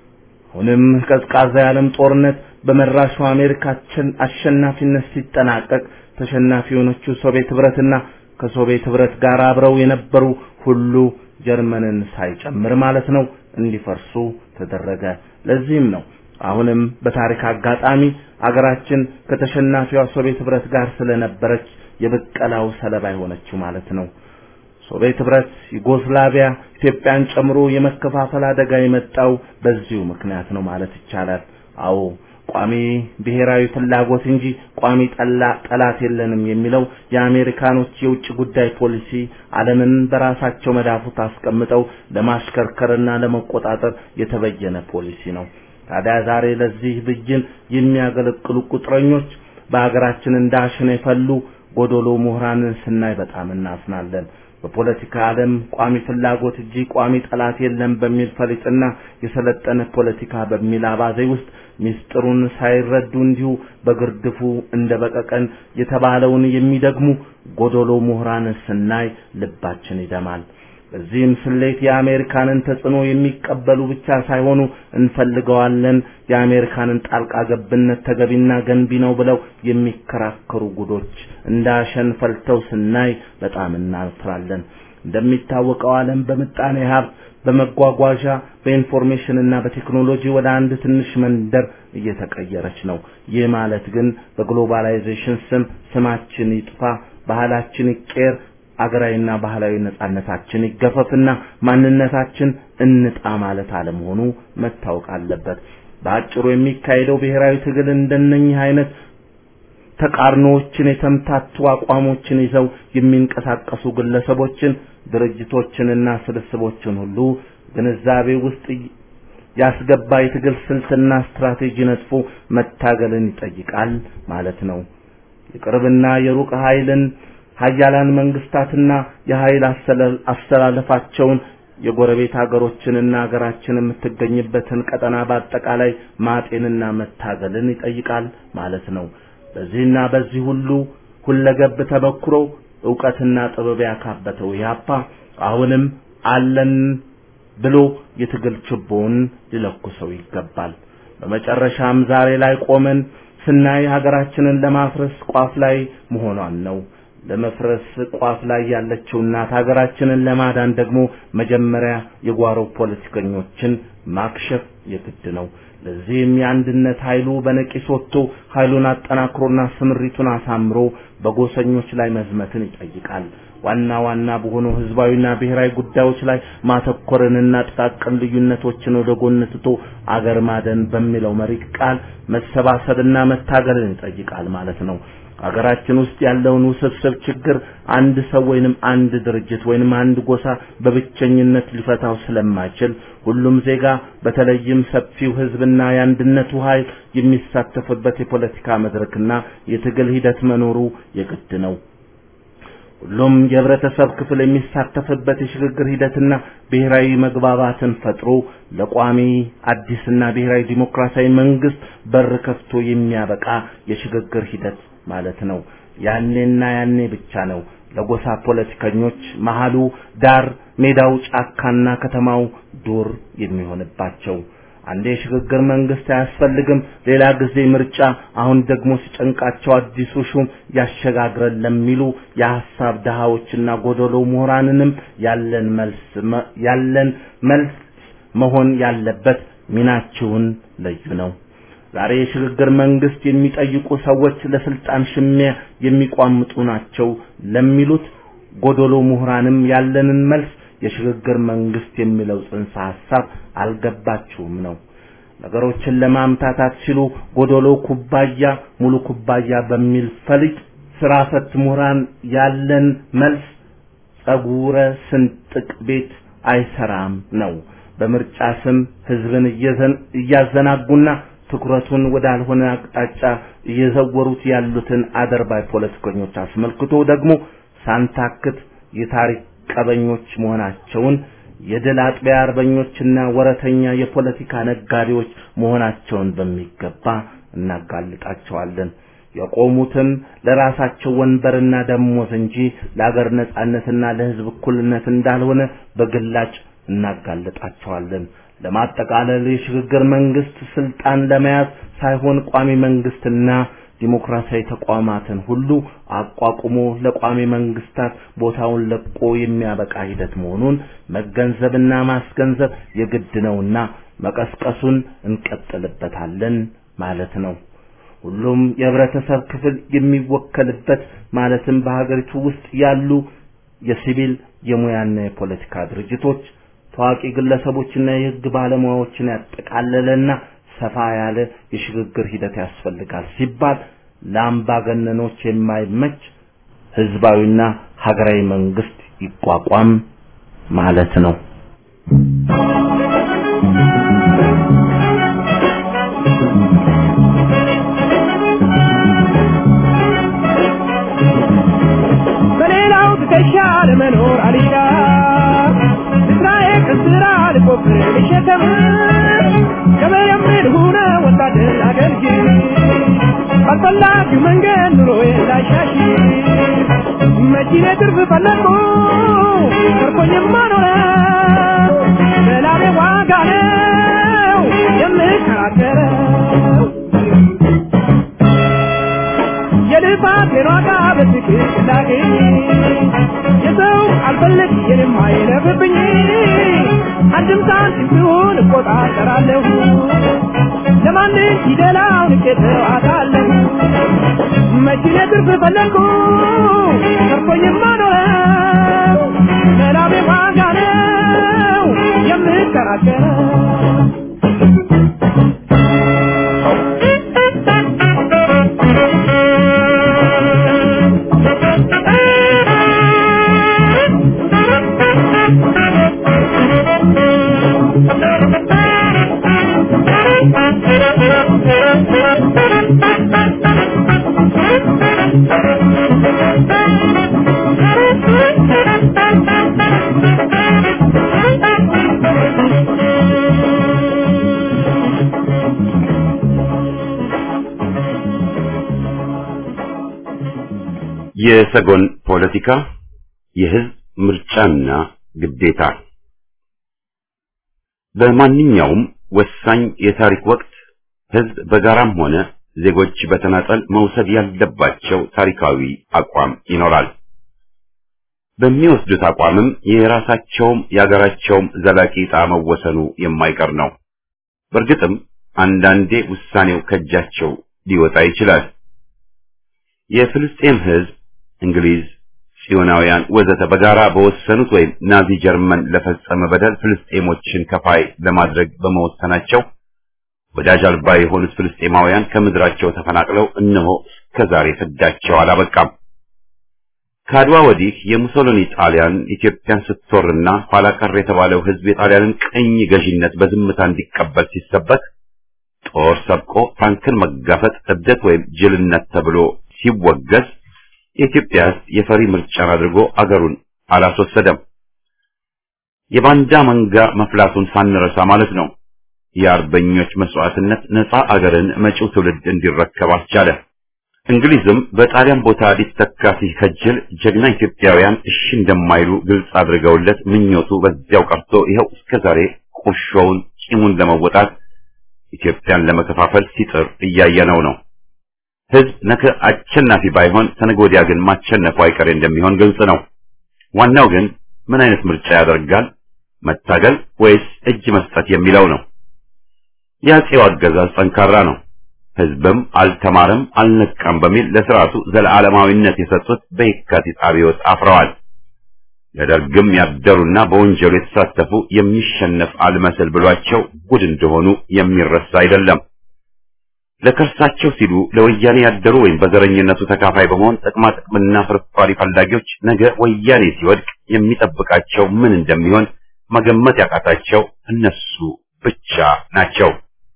አሁንም ቀዝቃዛ የዓለም ጦርነት በመራሹ አሜሪካችን አሸናፊነት ሲጠናቀቅ ተሸናፊ የሆነችው ሶቪየት ህብረትና ከሶቪየት ህብረት ጋር አብረው የነበሩ ሁሉ ጀርመንን ሳይጨምር ማለት ነው እንዲፈርሱ ተደረገ። ለዚህም ነው አሁንም በታሪክ አጋጣሚ አገራችን ከተሸናፊዋ ሶቪየት ህብረት ጋር ስለነበረች የብቀላው ሰለባ የሆነችው ማለት ነው። ሶቪየት ህብረት፣ ዩጎስላቪያ፣ ኢትዮጵያን ጨምሮ የመከፋፈል አደጋ የመጣው በዚሁ ምክንያት ነው ማለት ይቻላል። አዎ ቋሚ ብሔራዊ ፍላጎት እንጂ ቋሚ ጠላ ጠላት የለንም የሚለው የአሜሪካኖች የውጭ ጉዳይ ፖሊሲ ዓለምን በራሳቸው መዳፉት አስቀምጠው ለማሽከርከርና ለመቆጣጠር የተበየነ ፖሊሲ ነው። ታዲያ ዛሬ ለዚህ ብይን የሚያገለግሉ ቁጥረኞች በሀገራችን እንዳሸን የፈሉ ጎዶሎ ምሁራንን ስናይ በጣም እናዝናለን። በፖለቲካ ዓለም ቋሚ ፍላጎት እንጂ ቋሚ ጠላት የለም በሚል ፈሊጥና የሰለጠነ ፖለቲካ በሚል አባዜ ውስጥ ሚስጥሩን ሳይረዱ እንዲሁ በግርድፉ እንደ በቀቀን የተባለውን የሚደግሙ ጎዶሎ ምሁራን ስናይ ልባችን ይደማል። በዚህም ስሌት የአሜሪካንን ተጽዕኖ የሚቀበሉ ብቻ ሳይሆኑ እንፈልገዋለን፣ የአሜሪካንን ጣልቃ ገብነት ተገቢና ገንቢ ነው ብለው የሚከራከሩ ጉዶች እንዳሸን ፈልተው ስናይ በጣም እናፍራለን። እንደሚታወቀው ዓለም በምጣኔ ሀብት በመጓጓዣ በኢንፎርሜሽን እና በቴክኖሎጂ ወደ አንድ ትንሽ መንደር እየተቀየረች ነው። ይህ ማለት ግን በግሎባላይዜሽን ስም ስማችን ይጥፋ፣ ባህላችን ይቀየር፣ አገራዊና ባህላዊ ነጻነታችን ይገፈፍና ማንነታችን እንጣ ማለት አለመሆኑ መታወቅ አለበት። በአጭሩ የሚካሄደው ብሔራዊ ትግል እንደነኚህ አይነት ተቃርኖዎችን የተምታቱ አቋሞችን ይዘው የሚንቀሳቀሱ ግለሰቦችን ድርጅቶችንና ስብስቦችን ሁሉ ግንዛቤ ውስጥ ያስገባ የትግል ስልትና ስትራቴጂ ነጥፎ መታገልን ይጠይቃል ማለት ነው። የቅርብና የሩቅ ኃይልን ሀያላን መንግስታትና የኃይል አስተላለፋቸውን የጎረቤት ሀገሮችንና ሀገራችን የምትገኝበትን ቀጠና በአጠቃላይ ማጤንና መታገልን ይጠይቃል ማለት ነው። በዚህና በዚህ ሁሉ ሁለገብ ተበክሮ ዕውቀትና ጥበብ ያካበተው ኢህአፓ አሁንም አለን ብሎ የትግል ችቦውን ሊለኩሰው ይገባል። በመጨረሻም ዛሬ ላይ ቆመን ስናይ ሀገራችንን ለማፍረስ ቋፍ ላይ መሆኗን ነው። ለመፍረስ ቋፍ ላይ ያለችው እናት ሀገራችንን ለማዳን ደግሞ መጀመሪያ የጓሮ ፖለቲከኞችን ማክሸፍ የግድ ነው። ለዚህም የአንድነት ኃይሉ በነቂስ ወጥቶ ኃይሉን አጠናክሮና ስምሪቱን አሳምሮ በጎሰኞች ላይ መዝመትን ይጠይቃል። ዋና ዋና በሆኑ ህዝባዊና ብሔራዊ ጉዳዮች ላይ ማተኮርንና ጥቃቅን ልዩነቶችን ወደ ጎን ትቶ አገር ማደን በሚለው መሪ ቃል መሰባሰብና መታገልን ይጠይቃል ማለት ነው። ሀገራችን ውስጥ ያለውን ውስብስብ ችግር አንድ ሰው ወይንም አንድ ድርጅት ወይንም አንድ ጎሳ በብቸኝነት ሊፈታው ስለማይችል ሁሉም ዜጋ በተለይም ሰፊው ህዝብና የአንድነቱ ኃይል የሚሳተፍበት የፖለቲካ መድረክና የትግል ሂደት መኖሩ የግድ ነው። ሁሉም የህብረተሰብ ክፍል የሚሳተፍበት የሽግግር ሂደትና ብሔራዊ መግባባትን ፈጥሮ ለቋሚ አዲስና ብሔራዊ ዲሞክራሲያዊ መንግስት በር ከፍቶ የሚያበቃ የሽግግር ሂደት ማለት ነው። ያኔና ያኔ ብቻ ነው ለጎሳ ፖለቲከኞች መሃሉ ዳር፣ ሜዳው ጫካና ከተማው ዱር የሚሆንባቸው። አንዴ የሽግግር መንግስት አያስፈልግም፣ ሌላ ጊዜ ምርጫ፣ አሁን ደግሞ ሲጨንቃቸው አዲሱ ሹም ያሸጋግረን ለሚሉ የሐሳብ ድሃዎችና ጎደሎ ምሁራንንም ያለን መልስ ያለን መልስ መሆን ያለበት ሚናችሁን ለዩ ነው። ዛሬ የሽግግር መንግስት የሚጠይቁ ሰዎች ለስልጣን ሽሚያ የሚቋምጡ ናቸው ለሚሉት ጎደሎ ምሁራንም ያለንን መልስ የሽግግር መንግስት የሚለው ጽንሰ ሐሳብ አልገባችሁም ነው። ነገሮችን ለማምታታት ሲሉ ጎደሎ ኩባያ ሙሉ ኩባያ በሚል ፈሊጥ ስራ ፈት ምሁራን ያለን መልስ ጸጉረ ስንጥቅ ቤት አይሰራም ነው። በምርጫ ስም ህዝብን እያዘናጉና ትኩረቱን ወዳልሆነ አቅጣጫ እየዘወሩት ያሉትን አደርባይ ፖለቲከኞች አስመልክቶ ደግሞ ሳንታክት የታሪክ ቀበኞች መሆናቸውን የድል አጥቢያ አርበኞችና ወረተኛ የፖለቲካ ነጋዴዎች መሆናቸውን በሚገባ እናጋልጣቸዋለን። የቆሙትም ለራሳቸው ወንበርና ደሞዝ እንጂ ለአገር ነጻነትና ለህዝብ እኩልነት እንዳልሆነ በግላጭ እናጋልጣቸዋለን። ለማጠቃለል የሽግግር መንግስት ስልጣን ለመያዝ ሳይሆን ቋሚ መንግስትና ዲሞክራሲያዊ ተቋማትን ሁሉ አቋቁሞ ለቋሚ መንግስታት ቦታውን ለቆ የሚያበቃ ሂደት መሆኑን መገንዘብና ማስገንዘብ የግድ ነውና መቀስቀሱን እንቀጥልበታለን ማለት ነው። ሁሉም የህብረተሰብ ክፍል የሚወከልበት ማለትም በሀገሪቱ ውስጥ ያሉ የሲቪል የሙያና የፖለቲካ ድርጅቶች ታዋቂ ግለሰቦችና የህግ ባለሙያዎችን ያጠቃለለና ሰፋ ያለ የሽግግር ሂደት ያስፈልጋል ሲባል ለአምባገነኖች የማይመች ህዝባዊና ሀገራዊ መንግስት ይቋቋም ማለት ነው። በሌላው ትከሻ ለመኖር አልሻ ስራዬ ከስራ ልቆፍር ልሸከም ገበሬም ልሁነ ወታደር አገልግል ባልፈላጊው መንገድ ኑሮዬ ላሻሽ መኪኔ ትርፍ ፈለግኩ ተርፎኝማ ኖረው በላቤ ዋጋ ነው የምከራከረው የልፋቴን ዋጋ በትክክል እንዳገኝ የሰው አልፈልግ የኔም አይለፍብኝ አንድም ሳንቲም ቢሆን እቆጣጠራለሁ ለማንም ፊደላው ንቄተው አጣለሁ መኪኔ ትርፍ ፈለግኩ ተርፎኝማ ኖረው ለላቤ ዋጋ ነው የምከራከረው የሰጎን ፖለቲካ የህዝብ ምርጫና ግዴታ በማንኛውም ወሳኝ የታሪክ ወቅት ህዝብ በጋራም ሆነ ዜጎች በተናጠል መውሰድ ያለባቸው ታሪካዊ አቋም ይኖራል። በሚወስዱት አቋምም የራሳቸውም የሀገራቸውም ዘላቂ ዕጣ መወሰኑ የማይቀር ነው። በእርግጥም አንዳንዴ ውሳኔው ከእጃቸው ሊወጣ ይችላል። የፍልስጤም ሕዝብ እንግሊዝ፣ ጽዮናውያን ወዘተ በጋራ በወሰኑት ወይም ናዚ ጀርመን ለፈጸመ በደል ፍልስጤሞችን ከፋይ ለማድረግ በመወሰናቸው ወዳጅ አልባ የሆኑት ፍልስጤማውያን ከምድራቸው ተፈናቅለው እነሆ እስከዛሬ ፍዳቸው አላበቃም። ከአድዋ ወዲህ የሙሶሊኒ ጣሊያን ኢትዮጵያን ስትወርና ኋላ ቀር የተባለው ሕዝብ የጣሊያንን ቅኝ ገዢነት በዝምታ እንዲቀበል ሲሰበክ ጦር ሰብቆ ታንክን መጋፈጥ እብደት ወይም ጅልነት ተብሎ ሲወገዝ የኢትዮጵያ ሕዝብ የፈሪ ምርጫን አድርጎ አገሩን አላስወሰደም። የባንዳ መንጋ መፍላቱን ሳንረሳ ማለት ነው። የአርበኞች መስዋዕትነት ነፃ አገርን መጪው ትውልድ እንዲረከብ አስቻለ። እንግሊዝም በጣሊያን ቦታ ሊተካ ሲከጅል ጀግና ኢትዮጵያውያን እሺ እንደማይሉ ግልጽ አድርገውለት ምኞቱ በዚያው ቀርቶ ይኸው እስከዛሬ ቁርሾውን ቂሙን ለመወጣት ኢትዮጵያን ለመከፋፈል ሲጥር እያየነው ነው። ህዝብ ነገ አሸናፊ ባይሆን ተነገ ወዲያ ግን ማሸነፉ አይቀሬ እንደሚሆን ግልጽ ነው። ዋናው ግን ምን አይነት ምርጫ ያደርጋል? መታገል ወይስ እጅ መስጠት የሚለው ነው። የአፄው አገዛዝ ጠንካራ ነው። ህዝብም አልተማረም አልነቃም በሚል ለስርዓቱ ዘለዓለማዊነት የሰጡት በየካቲት አብዮት አፍረዋል። ለደርግም ያደሩና በወንጀሉ የተሳተፉ የሚሸነፍ አልመስል ብሏቸው ጉድ እንደሆኑ የሚረሳ አይደለም። ለከርሳቸው ሲሉ ለወያኔ ያደሩ ወይም በዘረኝነቱ ተካፋይ በመሆን ጥቅማ ጥቅምና ፍርፋሪ ፈላጊዎች ነገ ወያኔ ሲወድቅ የሚጠብቃቸው ምን እንደሚሆን መገመት ያቃታቸው እነሱ ብቻ ናቸው።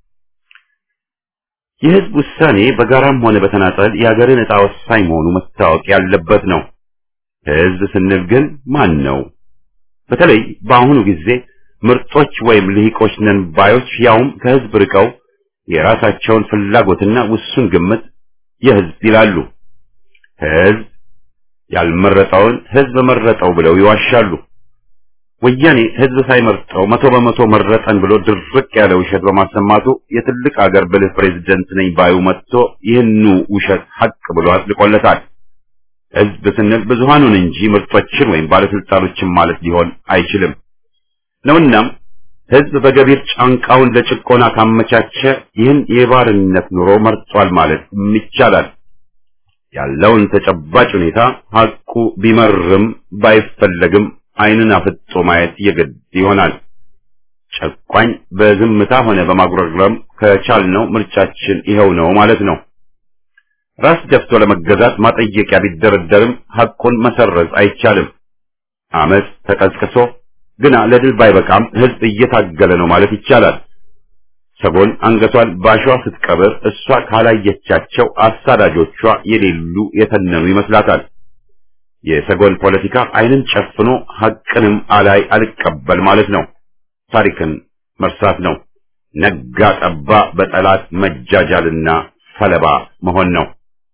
የህዝብ ውሳኔ በጋራም ሆነ በተናጠል የሀገርን ዕጣ ወሳኝ መሆኑ መታወቅ ያለበት ነው። ህዝብ ስንል ግን ማን ነው? በተለይ በአሁኑ ጊዜ ምርጦች ወይም ልሂቆች ነን ባዮች ያውም ከህዝብ ርቀው የራሳቸውን ፍላጎትና ውሱን ግምት የህዝብ ይላሉ። ህዝብ ያልመረጠውን ህዝብ መረጠው ብለው ይዋሻሉ። ወያኔ ህዝብ ሳይመርጠው መቶ በመቶ መረጠን ብሎ ድርቅ ያለ ውሸት በማሰማቱ የትልቅ አገር ብልህ ፕሬዝደንት ነኝ ባዩ መጥቶ ይህኑ ውሸት ሀቅ ብሎ አጥልቆለታል። ህዝብ ስንል ብዙሃኑን እንጂ ምርጦችን ወይም ባለስልጣኖችን ማለት ሊሆን አይችልም ነውናም ህዝብ በገቢር ጫንቃውን ለጭቆና ካመቻቸ ይህን የባርነት ኑሮ መርጧል ማለት ይቻላል። ያለውን ተጨባጭ ሁኔታ ሀቁ ቢመርም ባይፈለግም ዓይንን አፍጦ ማየት የግድ ይሆናል። ጨቋኝ በዝምታ ሆነ በማጉረምረም ከቻልነው ምርጫችን ይኸው ነው ማለት ነው። ራስ ደፍቶ ለመገዛት ማጠየቂያ ቢደረደርም ሐቁን መሰረዝ አይቻልም። አመፅ ተቀስቅሶ ግና ለድል ባይበቃም ህዝብ እየታገለ ነው ማለት ይቻላል። ሰጎን አንገቷን ባሸዋ ስትቀብር እሷ ካላየቻቸው አሳዳጆቿ የሌሉ የተነኑ ይመስላታል። የሰጎን ፖለቲካ ዓይንን ጨፍኖ ሐቅንም አላይ አልቀበል ማለት ነው። ታሪክን መርሳት ነው። ነጋ ጠባ በጠላት መጃጃልና ሰለባ መሆን ነው።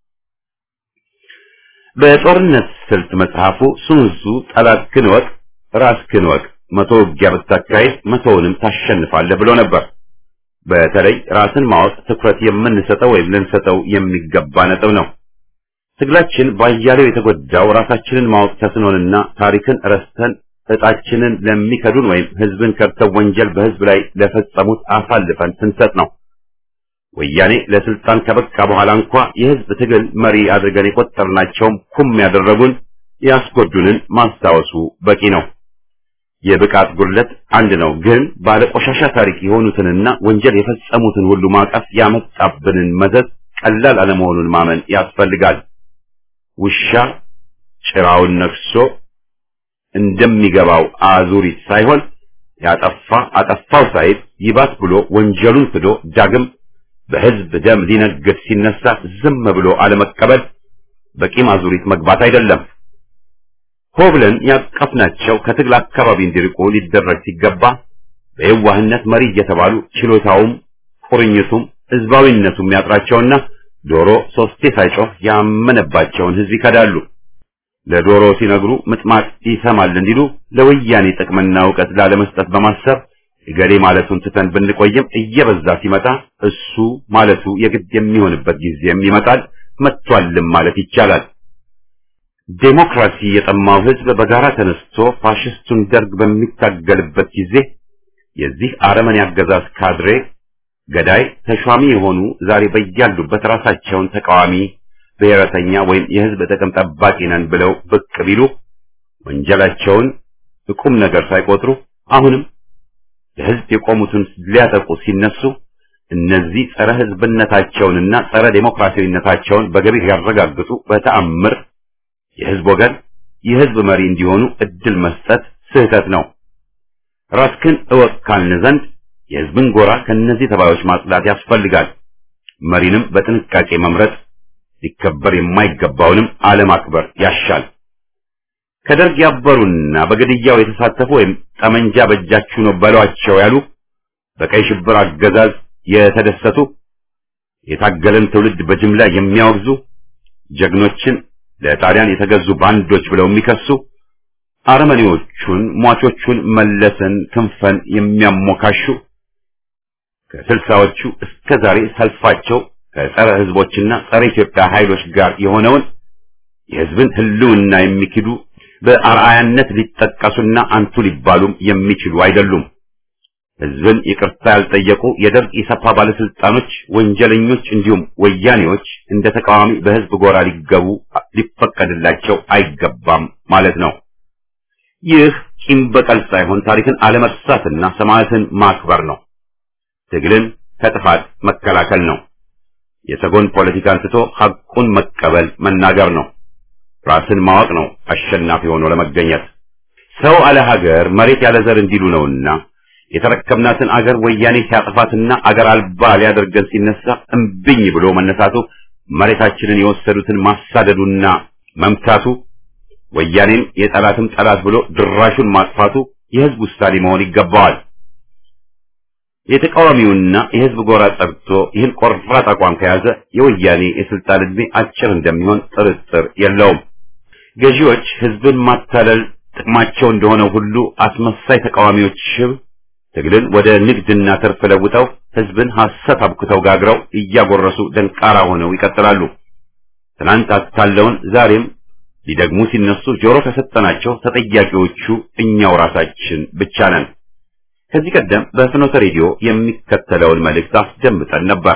በጦርነት ስልት መጽሐፉ ሱንሱ ጠላትህን እወቅ ራስህን እወቅ፣ መቶ ውጊያ ብታካሄድ መቶውንም ታሸንፋለህ ብሎ ነበር። በተለይ ራስን ማወቅ ትኩረት የምንሰጠው ወይም ልንሰጠው የሚገባ ነጥብ ነው። ትግላችን ባያሌው የተጎዳው ራሳችንን ማወቅ ተስኖንና ታሪክን ረስተን እጣችንን ለሚከዱን ወይም ህዝብን ከድተው ወንጀል በህዝብ ላይ ለፈጸሙት አሳልፈን ስንሰጥ ነው። ወያኔ ለስልጣን ከበቃ በኋላ እንኳ የህዝብ ትግል መሪ አድርገን የቆጠርናቸውም ኩም ያደረጉን ያስጎዱንን ማስታወሱ በቂ ነው። የብቃት ጉድለት አንድ ነው፣ ግን ባለቆሻሻ ታሪክ የሆኑትንና ወንጀል የፈጸሙትን ሁሉ ማቀፍ ያመጣብንን መዘዝ ቀላል አለመሆኑን ማመን ያስፈልጋል። ውሻ ጭራውን ነክሶ እንደሚገባው አዙሪት ሳይሆን ያጠፋ አጠፋው ሳይል ይባስ ብሎ ወንጀሉን ክዶ ዳግም በህዝብ ደም ሊነግድ ሲነሳ ዝም ብሎ አለመቀበል በቂም አዙሪት መግባት አይደለም። ሆ ብለን ያቀፍናቸው ከትግል አካባቢ እንዲርቁ ሊደረግ ሲገባ በየዋህነት መሪ እየተባሉ ችሎታውም ቁርኝቱም ህዝባዊነቱም ያጥራቸውና ዶሮ ሶስቴ ሳይጮህ ያመነባቸውን ህዝብ ይከዳሉ። ለዶሮ ሲነግሩ ምጥማጥ ይሰማል እንዲሉ ለወያኔ ጥቅምና እውቀት ላለመስጠት በማሰብ እገሌ ማለቱን ትተን ብንቆይም እየበዛ ሲመጣ እሱ ማለቱ የግድ የሚሆንበት ጊዜም ይመጣል፣ መጥቷልም ማለት ይቻላል። ዴሞክራሲ የጠማው ህዝብ በጋራ ተነስቶ ፋሽስቱን ደርግ በሚታገልበት ጊዜ የዚህ አረመኔ አገዛዝ ካድሬ ገዳይ ተሿሚ የሆኑ ዛሬ በያሉበት ራሳቸውን ተቃዋሚ ብሔረተኛ ወይም የህዝብ ጥቅም ጠባቂ ነን ብለው ብቅ ቢሉ ወንጀላቸውን ቁም ነገር ሳይቆጥሩ አሁንም ለህዝብ የቆሙትን ሊያጠቁ ሲነሱ እነዚህ ጸረ ህዝብነታቸውንና ጸረ ዴሞክራሲያዊነታቸውን በገቢር ያረጋግጡ በተአምር የህዝብ ወገን የህዝብ መሪ እንዲሆኑ እድል መስጠት ስህተት ነው። ራስክን እወቅ ካልን ዘንድ የህዝብን ጎራ ከነዚህ ተባዮች ማጽዳት ያስፈልጋል። መሪንም በጥንቃቄ መምረጥ ሊከበር የማይገባውንም አለማክበር ያሻል። ከደርግ ያበሩና በግድያው የተሳተፉ ወይም ጠመንጃ በእጃችሁ ነው በሏቸው ያሉ በቀይ ሽብር አገዛዝ የተደሰቱ የታገለን ትውልድ በጅምላ የሚያወግዙ ጀግኖችን ለጣሊያን የተገዙ ባንዶች ብለው የሚከሱ አረመኔዎቹን ሟቾቹን መለስን ክንፈን የሚያሞካሹ ከስልሳዎቹ እስከ ዛሬ ሰልፋቸው ከጸረ ህዝቦችና ጸረ ኢትዮጵያ ኃይሎች ጋር የሆነውን የህዝብን ህልውና የሚክዱ በአርአያነት ሊጠቀሱና አንቱ ሊባሉም የሚችሉ አይደሉም። ህዝብን ይቅርታ ያልጠየቁ የደርግ ኢሰፓ ባለስልጣኖች፣ ወንጀለኞች እንዲሁም ወያኔዎች እንደ ተቃዋሚ በህዝብ ጎራ ሊገቡ ሊፈቀድላቸው አይገባም ማለት ነው። ይህ ቂም በቀል ሳይሆን ታሪክን አለመርሳትና ሰማዕትን ማክበር ነው። ትግልን ከጥፋት መከላከል ነው። የሰጎን ፖለቲካን ትቶ ሐቁን መቀበል መናገር ነው። ራስን ማወቅ ነው አሸናፊ ሆኖ ለመገኘት። ሰው አለ ሀገር መሬት ያለ ዘር እንዲሉ ነውና የተረከብናትን አገር ወያኔ ሲያጠፋትና አገር አልባ ሊያደርገን ሲነሳ እምብኝ ብሎ መነሳቱ መሬታችንን የወሰዱትን ማሳደዱና መምታቱ ወያኔን የጠላትም ጠላት ብሎ ድራሹን ማጥፋቱ የህዝብ ውሳኔ መሆን ይገባዋል። የተቃዋሚውና የህዝብ ጎራ ጸድቶ ይህን ቆራጥ አቋም ከያዘ የወያኔ የስልጣን ዕድሜ አጭር እንደሚሆን ጥርጥር የለውም። ገዢዎች ህዝብን ማታለል ጥቅማቸው እንደሆነ ሁሉ አስመሳይ ተቃዋሚዎች ሽብ ትግልን ወደ ንግድና ትርፍ ለውጠው ህዝብን ሐሰት አብክተው ጋግረው እያጎረሱ ደንቃራ ሆነው ይቀጥላሉ። ትናንት አታለውን ዛሬም ሊደግሙ ሲነሱ ጆሮ ከሰጠናቸው ተጠያቂዎቹ እኛው ራሳችን ብቻ ነን። ከዚህ ቀደም በፍኖተ ሬዲዮ የሚከተለውን መልእክት አስደምጠን ነበር።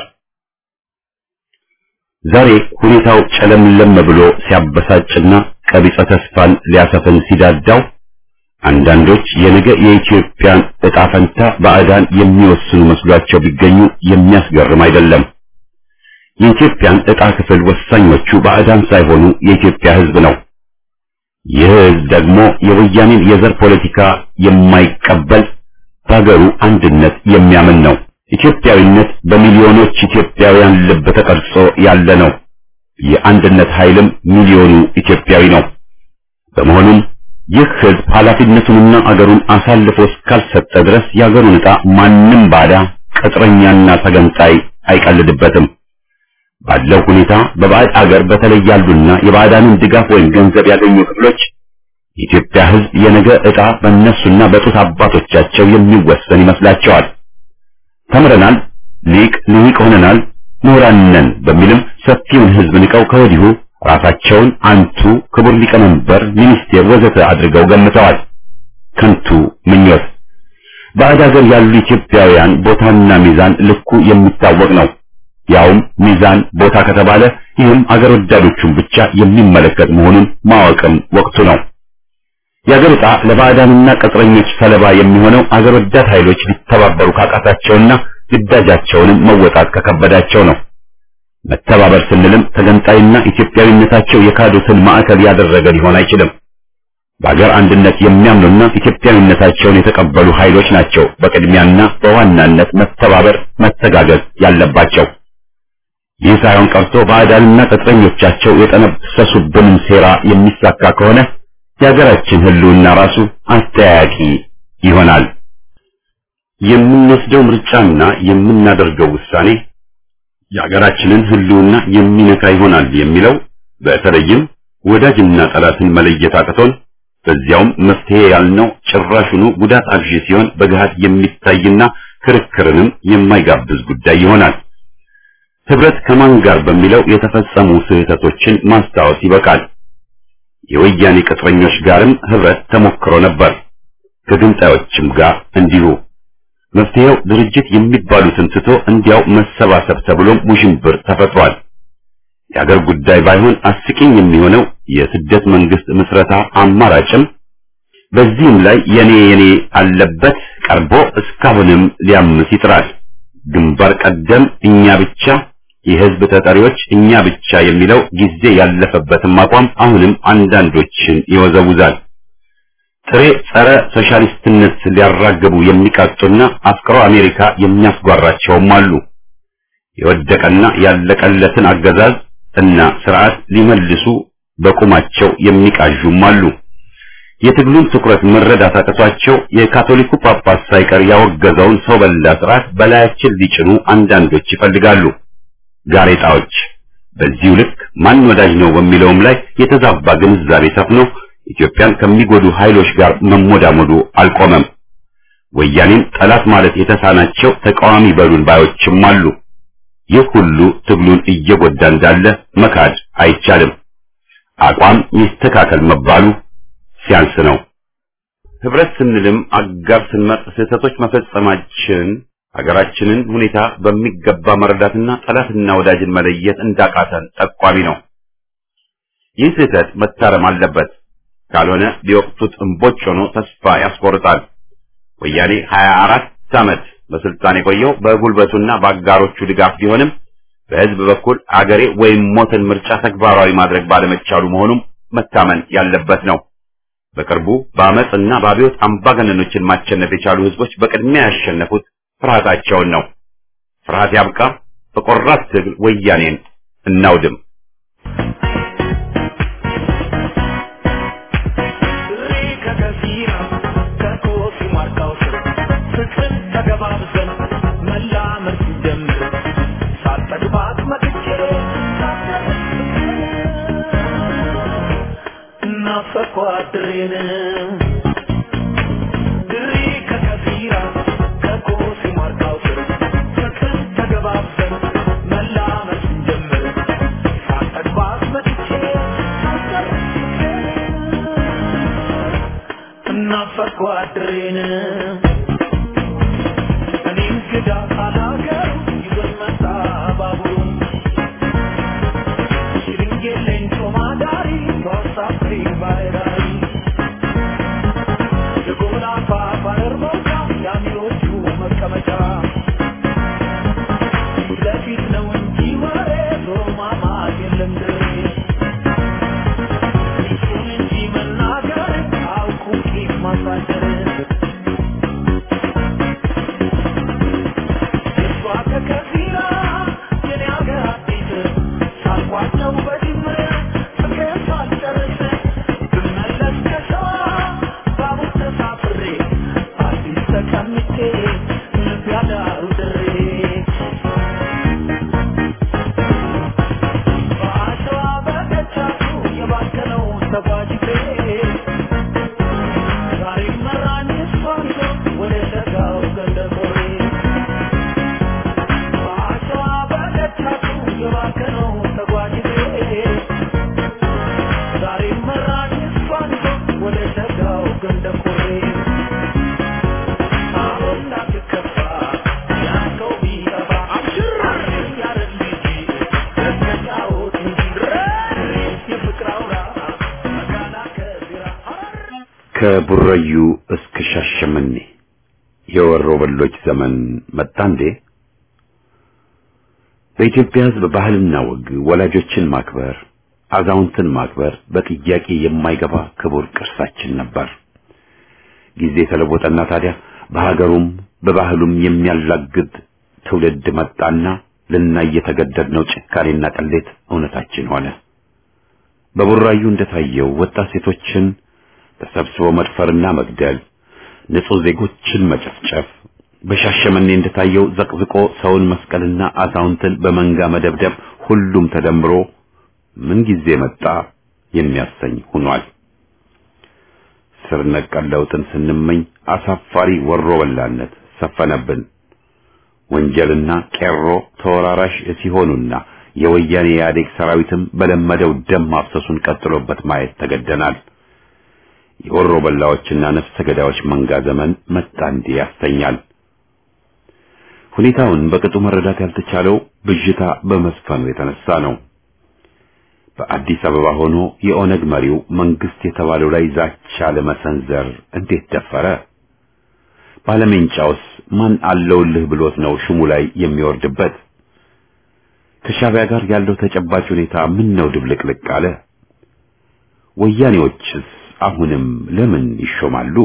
ዛሬ ሁኔታው ጨለምለም ብሎ ሲያበሳጭና ቀቢጸ ተስፋን ሊያሰፍን ሲዳዳው አንዳንዶች የነገ የኢትዮጵያን ዕጣ ፈንታ ባዕዳን የሚወስኑ መስሏቸው ቢገኙ የሚያስገርም አይደለም። የኢትዮጵያን ዕጣ ክፍል ወሳኞቹ ባዕዳን ሳይሆኑ የኢትዮጵያ ህዝብ ነው። ይህ ህዝብ ደግሞ የወያኔን የዘር ፖለቲካ የማይቀበል በሀገሩ አንድነት የሚያምን ነው። ኢትዮጵያዊነት በሚሊዮኖች ኢትዮጵያውያን ልብ ተቀርጾ ያለ ነው። የአንድነት ኃይልም ሚሊዮኑ ኢትዮጵያዊ ነው። በመሆኑም ይህ ህዝብ ኃላፊነቱንና አገሩን አሳልፎ እስካልሰጠ ድረስ የአገሩን ዕጣ ማንም ባዳ ቅጥረኛና ተገንጣይ አይቀልድበትም። ባለው ሁኔታ በባዕድ አገር በተለይ ያሉና የባዕዳንን ድጋፍ ወይም ገንዘብ ያገኙ ክፍሎች የኢትዮጵያ ህዝብ የነገ ዕጣ በእነሱና በጡት አባቶቻቸው የሚወሰን ይመስላቸዋል። ተምረናል፣ ሊቅ ልሂቅ ሆነናል፣ ምሁራን ነን በሚልም ሰፊውን ህዝብ ንቀው ከወዲሁ ራሳቸውን አንቱ ክቡር ሊቀመንበር፣ ሚኒስቴር ወዘተ አድርገው ገምተዋል። ከንቱ ምኞት። ባዕድ ሀገር ያሉ ኢትዮጵያውያን ቦታና ሚዛን ልኩ የሚታወቅ ነው። ያውም ሚዛን ቦታ ከተባለ ይህም አገር ወዳዶቹን ብቻ የሚመለከት መሆኑን ማወቅም ወቅቱ ነው። የአገር ዕጣ ለባዕዳንና ቅጥረኞች ሰለባ የሚሆነው አገር ወዳድ ኃይሎች ሊተባበሩ ካቃታቸውና ግዳጃቸውንም መወጣት ከከበዳቸው ነው። መተባበር ስንልም ተገንጣይና ኢትዮጵያዊነታቸው የካዱትን ማዕከል ያደረገ ሊሆን አይችልም። በአገር አንድነት የሚያምኑና ኢትዮጵያዊነታቸውን የተቀበሉ ኃይሎች ናቸው በቅድሚያና በዋናነት መተባበር፣ መተጋገዝ ያለባቸው። ይህ ሳይሆን ቀርቶ ባዕዳንና ቅጥረኞቻቸው የጠነሰሱብንን ሴራ የሚሳካ ከሆነ የሀገራችን ሕልውና ራሱ አስተያያቂ ይሆናል። የምንወስደው ምርጫና የምናደርገው ውሳኔ የሀገራችንን ሕልውና የሚነካ ይሆናል የሚለው በተለይም ወዳጅና ጠላትን መለየት አቅቶን በዚያውም መፍትሄ ያልነው ጭራሹኑ ጉዳት አብዢ ሲሆን በገሃድ የሚታይና ክርክርንም የማይጋብዝ ጉዳይ ይሆናል። ህብረት ከማን ጋር በሚለው የተፈጸሙ ስህተቶችን ማስታወስ ይበቃል። የወያኔ ቅጥረኞች ጋርም ህብረት ተሞክሮ ነበር። ከግንጣዮችም ጋር እንዲሁ። መፍትሄው ድርጅት የሚባሉትን ትቶ እንዲያው መሰባሰብ ተብሎም ውዥንብር ተፈጥሯል። የአገር ጉዳይ ባይሆን አስቂኝ የሚሆነው የስደት መንግስት ምስረታ አማራጭም በዚህም ላይ የኔ የኔ አለበት ቀርቦ እስካሁንም ሊያምስ ይጥራል። ግንባር ቀደም እኛ ብቻ የህዝብ ተጠሪዎች እኛ ብቻ የሚለው ጊዜ ያለፈበትም አቋም አሁንም አንዳንዶችን ይወዘውዛል። ጥሬ ጸረ ሶሻሊስትነት ሊያራግቡ የሚቃጡና አፍቅሮ አሜሪካ የሚያስጓራቸውም አሉ። የወደቀና ያለቀለትን አገዛዝ እና ስርዓት ሊመልሱ በቁማቸው የሚቃዡም አሉ። የትግሉን ትኩረት መረዳት አቅቷቸው የካቶሊኩ ጳጳስ ሳይቀር ያወገዘውን ሰው በላ ስርዓት በላያችን ሊጭኑ አንዳንዶች ይፈልጋሉ። ጋሬጣዎች በዚሁ ልክ ማን ወዳጅ ነው በሚለውም ላይ የተዛባ ግንዛቤ ሰፍኖ ኢትዮጵያን ከሚጎዱ ኃይሎች ጋር መሞዳሞዱ አልቆመም። ወያኔን ጠላት ማለት የተሳናቸው ተቃዋሚ በሉን ባዮችም አሉ። ይህ ሁሉ ትግሉን እየጎዳ እንዳለ መካድ አይቻልም። አቋም ይስተካከል መባሉ ሲያንስ ነው። ህብረት ስንልም አጋር ስንመርጥ ስህተቶች መፈጸማችን ሀገራችንን ሁኔታ በሚገባ መረዳትና ጠላትና ወዳጅን መለየት እንዳቃተን ጠቋሚ ነው። ይህ ስህተት መታረም አለበት። ካልሆነ ሊወቅቱት እምቦጭ ሆኖ ተስፋ ያስቆርጣል። ወያኔ 24 ዓመት በስልጣን የቆየው በጉልበቱና በአጋሮቹ ድጋፍ ቢሆንም በህዝብ በኩል አገሬ ወይም ሞትን ምርጫ ተግባራዊ ማድረግ ባለመቻሉ መሆኑም መታመን ያለበት ነው። በቅርቡ በአመፅና በአብዮት አምባገነኖችን ማሸነፍ የቻሉ ህዝቦች በቅድሚያ ያሸነፉት ፍርሃታቸውን ነው። ፍርሃት ያብቃ። በቆራት ትግል ወያኔን እናውድም። ከቡረዩ እስከ ሻሸመኔ የወሮ በሎች ዘመን መጣ እንዴ? በኢትዮጵያ ሕዝብ ባህልና ወግ ወላጆችን ማክበር፣ አዛውንትን ማክበር በጥያቄ የማይገባ ክቡር ቅርሳችን ነበር። ጊዜ ተለወጠና ታዲያ በሀገሩም በባህሉም የሚያላግድ ትውልድ መጣና ልናይ የተገደድነው ጭካኔና ቅሌት እውነታችን ሆነ። በቡራዩ እንደታየው ወጣት ሴቶችን ተሰብስቦ መድፈርና መግደል፣ ንጹህ ዜጎችን መጨፍጨፍ፣ በሻሸመኔ እንደታየው ዘቅዝቆ ሰውን መስቀልና አዛውንትን በመንጋ መደብደብ ሁሉም ተደምሮ ምን ጊዜ መጣ የሚያሰኝ ሆኗል። ስር ነቀል ለውጥን ስንመኝ አሳፋሪ ወሮ በላነት ሰፈነብን። ወንጀልና ቄሮ ተወራራሽ ሲሆኑና የወያኔ ኢህአዴግ ሰራዊትም በለመደው ደም ማፍሰሱን ቀጥሎበት ማየት ተገደናል። የወሮ በላዎችና ነፍሰ ገዳዮች መንጋ ዘመን መጣ እንዲህ ያስተኛል። ሁኔታውን በቅጡ መረዳት ያልተቻለው ብዥታ በመስፈኑ የተነሳ ነው። በአዲስ አበባ ሆኖ የኦነግ መሪው መንግስት የተባለው ላይ ዛቻ ለመሰንዘር እንዴት ደፈረ? ባለሜንጫውስ ማን አለውልህ ብሎት ነው ሹሙ ላይ የሚወርድበት? ከሻዕቢያ ጋር ያለው ተጨባጭ ሁኔታ ምን ነው ድብልቅልቅ አለ? ወያኔዎችስ አሁንም ለምን ይሾማሉ?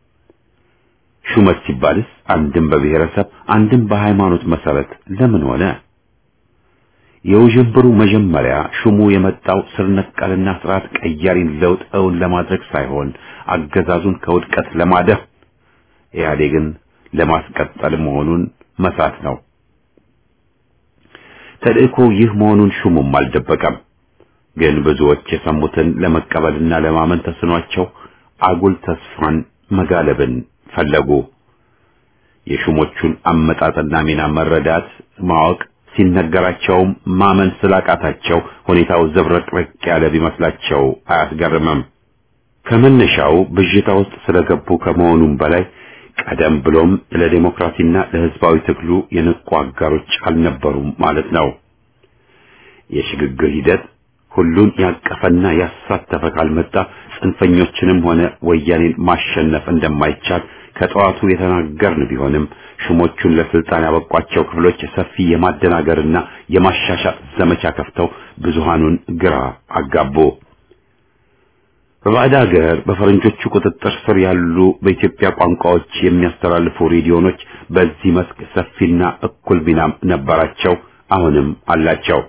ሹመት ሲባልስ አንድም በብሔረሰብ አንድም በሃይማኖት መሰረት ለምን ሆነ? የውዥንብሩ መጀመሪያ ሹሙ የመጣው ስር ነቀልና ስርዓት ቀያሪን ለውጥ እውን ለማድረግ ሳይሆን አገዛዙን ከውድቀት ለማደፍ ኢህአዴግን ለማስቀጠል መሆኑን መሳት ነው። ተልእኮ ይህ መሆኑን ሹሙም አልደበቀም። ግን ብዙዎች የሰሙትን ለመቀበልና ለማመን ተስኗቸው አጉል ተስፋን መጋለብን ፈለጉ። የሹሞቹን አመጣጥና ሚና መረዳት ማወቅ ሲነገራቸውም ማመን ስላቃታቸው ሁኔታው ዘብረቅረቅ ያለ ቢመስላቸው አያስገርምም። ከመነሻው ብዥታ ውስጥ ስለገቡ ከመሆኑም በላይ ቀደም ብሎም ለዲሞክራሲና ለሕዝባዊ ትግሉ የንቁ አጋሮች አልነበሩም ማለት ነው። የሽግግር ሂደት ሁሉን ያቀፈና ያሳተፈ ካልመጣ ጽንፈኞችንም ሆነ ወያኔን ማሸነፍ እንደማይቻል ከጠዋቱ የተናገርን ቢሆንም ሹሞቹን ለስልጣን ያበቋቸው ክፍሎች ሰፊ የማደናገርና የማሻሻጥ ዘመቻ ከፍተው ብዙሃኑን ግራ አጋቡ። በባዕድ ሀገር በፈረንጆቹ ቁጥጥር ስር ያሉ በኢትዮጵያ ቋንቋዎች የሚያስተላልፉ ሬዲዮኖች በዚህ መስክ ሰፊና እኩል ሚናም ነበራቸው፣ አሁንም አላቸው።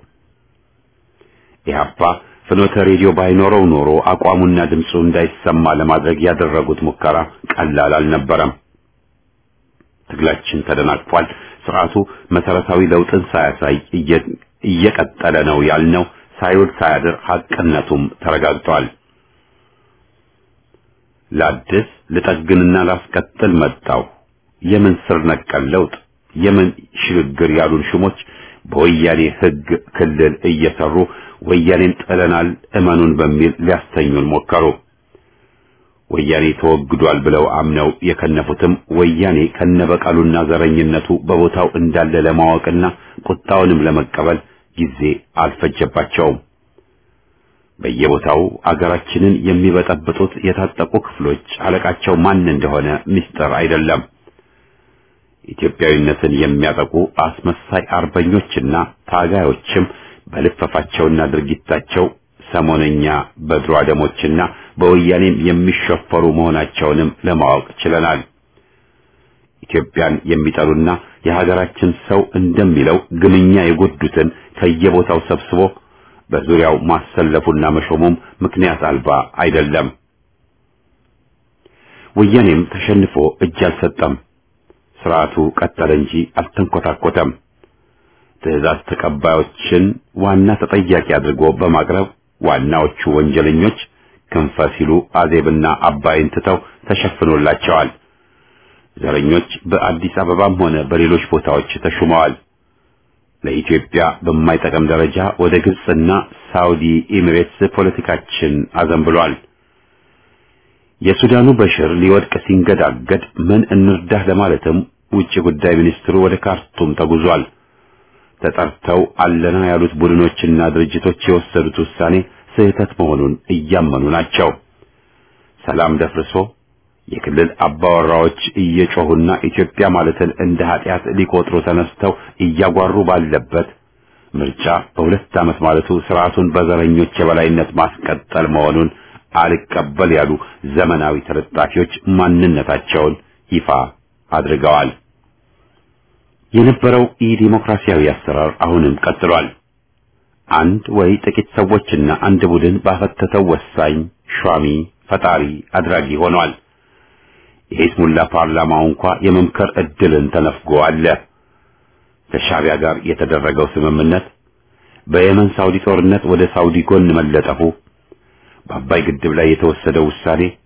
ኢህአፓ ፍኖተ ሬዲዮ ባይኖረው ኖሮ አቋሙና ድምፁ እንዳይሰማ ለማድረግ ያደረጉት ሙከራ ቀላል አልነበረም። ትግላችን ተደናቅፏል። ስርዓቱ መሰረታዊ ለውጥን ሳያሳይ እየቀጠለ ነው ያልነው ሳይውል ሳያድር ሐቅነቱም ተረጋግጧል። ላድስ ልጠግንና ላስቀጥል መጣው የምን ስር ነቀል ለውጥ የምን ሽግግር ያሉን ሹሞች በወያኔ ሕግ ክልል እየሰሩ ወያኔን ጥለናል እመኑን በሚል ሊያስተኙን ሞከሩ። ወያኔ ተወግዷል ብለው አምነው የከነፉትም ወያኔ ከነበቀሉና ዘረኝነቱ በቦታው እንዳለ ለማወቅና ቁጣውንም ለመቀበል ጊዜ አልፈጀባቸውም። በየቦታው አገራችንን የሚበጠብጡት የታጠቁ ክፍሎች አለቃቸው ማን እንደሆነ ምስጢር አይደለም። ኢትዮጵያዊነትን የሚያጠቁ አስመሳይ አርበኞችና ታጋዮችም በልፈፋቸውና ድርጊታቸው ሰሞነኛ በድሮ አደሞችና በወያኔም የሚሸፈሩ መሆናቸውንም ለማወቅ ችለናል። ኢትዮጵያን የሚጠሉና የሀገራችን ሰው እንደሚለው ግምኛ የጎዱትን ከየቦታው ሰብስቦ በዙሪያው ማሰለፉና መሾሙም ምክንያት አልባ አይደለም። ወያኔም ተሸንፎ እጅ አልሰጠም። ስርዓቱ ቀጠለ እንጂ አልተንኮታኮተም። ትዕዛዝ ተቀባዮችን ዋና ተጠያቂ አድርጎ በማቅረብ ዋናዎቹ ወንጀለኞች ክንፈ ሲሉ አዜብና አባይን ትተው ተሸፍኖላቸዋል። ዘረኞች በአዲስ አበባም ሆነ በሌሎች ቦታዎች ተሹመዋል። ለኢትዮጵያ በማይጠቅም ደረጃ ወደ ግብጽና ሳውዲ ኤሚሬትስ ፖለቲካችን አዘንብሏል። የሱዳኑ በሽር ሊወድቅ ሲንገዳገድ ምን እንርዳህ ለማለትም ውጭ ጉዳይ ሚኒስትሩ ወደ ካርቱም ተጉዟል። ተጠርተው አለና ያሉት ቡድኖችና ድርጅቶች የወሰዱት ውሳኔ ስህተት መሆኑን እያመኑ ናቸው። ሰላም ደፍርሶ የክልል አባወራዎች እየጮሁና ኢትዮጵያ ማለትን እንደ ኃጢአት ሊቆጥሩ ተነስተው እያጓሩ ባለበት ምርጫ በሁለት ዓመት ማለቱ ስርዓቱን በዘረኞች የበላይነት ማስቀጠል መሆኑን አልቀበል ያሉ ዘመናዊ ተለጣፊዎች ማንነታቸውን ይፋ አድርገዋል። የነበረው ኢ-ዲሞክራሲያዊ አሰራር አሁንም ቀጥሏል። አንድ ወይ ጥቂት ሰዎችና አንድ ቡድን ባፈተተው ወሳኝ ሿሚ ፈጣሪ አድራጊ ሆኗል። የሂዝሙላ ፓርላማው እንኳ የመምከር እድልን ተነፍጎ አለ። ከሻዕቢያ ጋር የተደረገው ስምምነት፣ በየመን ሳውዲ ጦርነት ወደ ሳውዲ ጎን መለጠፉ፣ በአባይ ግድብ ላይ የተወሰደው ውሳኔ፣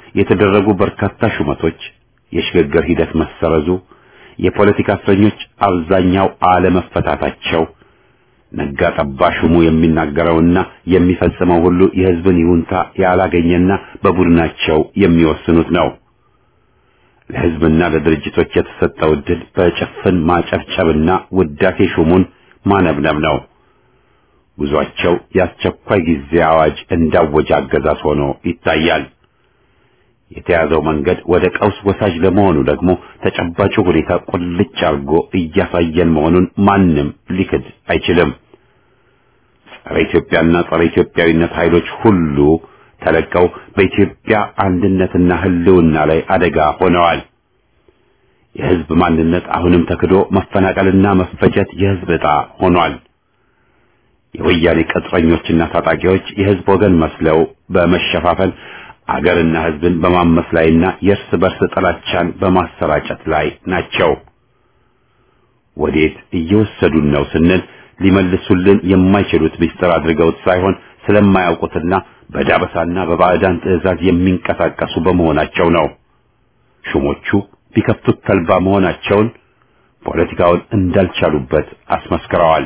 የተደረጉ በርካታ ሹመቶች፣ የሽግግር ሂደት መሰረዙ፣ የፖለቲካ እስረኞች አብዛኛው አለመፈታታቸው ነጋ ጠባ ሹሙ የሚናገረውና የሚፈጽመው ሁሉ የሕዝብን ይሁንታ ያላገኘና በቡድናቸው የሚወስኑት ነው። ለሕዝብና ለድርጅቶች የተሰጠው ዕድል በጭፍን ማጨብጨብና ውዳሴ ሹሙን ማነብነብ ነው። ጉዟቸው የአስቸኳይ ጊዜ አዋጅ እንዳወጀ አገዛዝ ሆኖ ይታያል። የተያዘው መንገድ ወደ ቀውስ ወሳጅ ለመሆኑ ደግሞ ተጨባጩ ሁኔታ ቁልጭ አድርጎ እያሳየን መሆኑን ማንም ሊክድ አይችልም። ጸረ ኢትዮጵያና ጸረ ኢትዮጵያዊነት ኃይሎች ሁሉ ተለቀው በኢትዮጵያ አንድነትና ሕልውና ላይ አደጋ ሆነዋል። የሕዝብ ማንነት አሁንም ተክዶ መፈናቀልና መፈጀት የሕዝብ ዕጣ ሆኗል። የወያኔ ቅጥረኞችና ታጣቂዎች የሕዝብ ወገን መስለው በመሸፋፈል አገርና ሕዝብን በማመስ ላይና የእርስ በርስ ጥላቻን በማሰራጨት ላይ ናቸው። ወዴት እየወሰዱን ነው ስንል ሊመልሱልን የማይችሉት ምስጢር አድርገውት ሳይሆን ስለማያውቁትና በዳበሳና በባዕዳን ትዕዛዝ የሚንቀሳቀሱ በመሆናቸው ነው። ሹሞቹ ቢከፍቱት ተልባ መሆናቸውን ፖለቲካውን እንዳልቻሉበት አስመስክረዋል።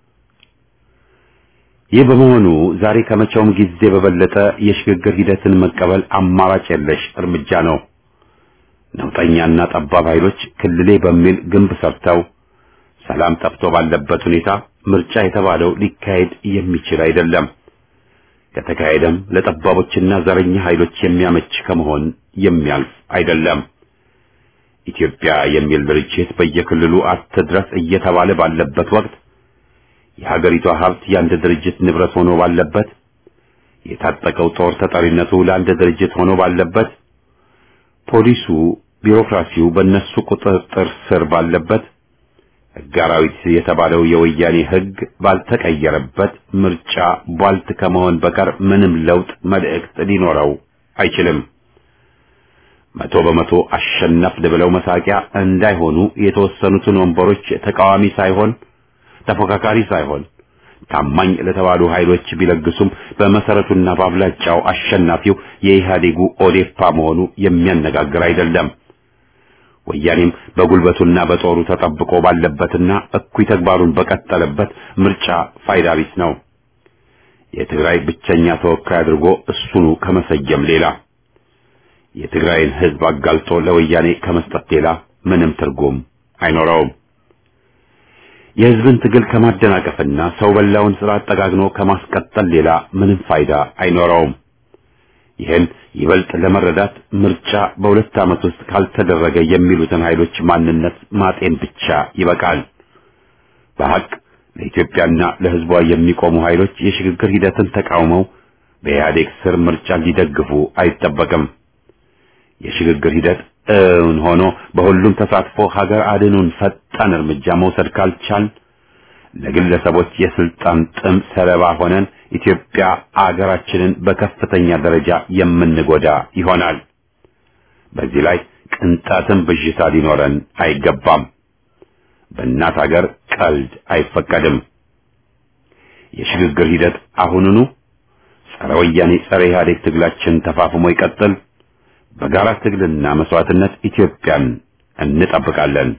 ይህ በመሆኑ ዛሬ ከመቼውም ጊዜ በበለጠ የሽግግር ሂደትን መቀበል አማራጭ የለሽ እርምጃ ነው። ነውጠኛና ጠባብ ኃይሎች ክልሌ በሚል ግንብ ሰርተው ሰላም ጠፍቶ ባለበት ሁኔታ ምርጫ የተባለው ሊካሄድ የሚችል አይደለም። ከተካሄደም ለጠባቦችና ዘረኛ ኃይሎች የሚያመች ከመሆን የሚያልፍ አይደለም። ኢትዮጵያ የሚል ድርጅት በየክልሉ አትድረስ እየተባለ ባለበት ወቅት የሀገሪቷ ሀብት የአንድ ድርጅት ንብረት ሆኖ ባለበት፣ የታጠቀው ጦር ተጠሪነቱ ለአንድ ድርጅት ሆኖ ባለበት፣ ፖሊሱ፣ ቢሮክራሲው በእነሱ ቁጥጥር ስር ባለበት፣ ሕግ አራዊት የተባለው የወያኔ ሕግ ባልተቀየረበት ምርጫ ቧልት ከመሆን በቀር ምንም ለውጥ መልእክት ሊኖረው አይችልም። መቶ በመቶ አሸነፍን ብለው መሳቂያ እንዳይሆኑ የተወሰኑትን ወንበሮች ተቃዋሚ ሳይሆን ተፎካካሪ ሳይሆን ታማኝ ለተባሉ ኃይሎች ቢለግሱም በመሰረቱና በአብላጫው አሸናፊው የኢህአዴጉ ኦዴፓ መሆኑ የሚያነጋግር አይደለም። ወያኔም በጉልበቱና በጦሩ ተጠብቆ ባለበትና እኩይ ተግባሩን በቀጠለበት ምርጫ ፋይዳ ቢስ ነው። የትግራይ ብቸኛ ተወካይ አድርጎ እሱኑ ከመሰየም ሌላ የትግራይን ሕዝብ አጋልጦ ለወያኔ ከመስጠት ሌላ ምንም ትርጉም አይኖረውም። የሕዝብን ትግል ከማደናቀፍና ሰው በላውን ስርዓት ጠጋግኖ ከማስቀጠል ሌላ ምንም ፋይዳ አይኖረውም። ይህን ይበልጥ ለመረዳት ምርጫ በሁለት ዓመት ውስጥ ካልተደረገ የሚሉትን ኃይሎች ማንነት ማጤን ብቻ ይበቃል። በሐቅ ለኢትዮጵያና ለሕዝቧ የሚቆሙ ኃይሎች የሽግግር ሂደትን ተቃውመው በኢህአዴግ ስር ምርጫ ሊደግፉ አይጠበቅም። የሽግግር ሂደት እውን ሆኖ በሁሉም ተሳትፎ ሀገር አድኑን ፈጣን እርምጃ መውሰድ ካልቻል ለግለሰቦች የስልጣን ጥም ሰለባ ሆነን ኢትዮጵያ አገራችንን በከፍተኛ ደረጃ የምንጎዳ ይሆናል። በዚህ ላይ ቅንጣትም ብዥታ ሊኖረን አይገባም። በእናት ሀገር ቀልድ አይፈቀድም። የሽግግር ሂደት አሁኑኑ ጸረ ወያኔ ጸረ ኢህአዴግ ትግላችን ተፋፍሞ ይቀጥል። በጋራ ትግልና መስዋዕትነት ኢትዮጵያን እንጠብቃለን።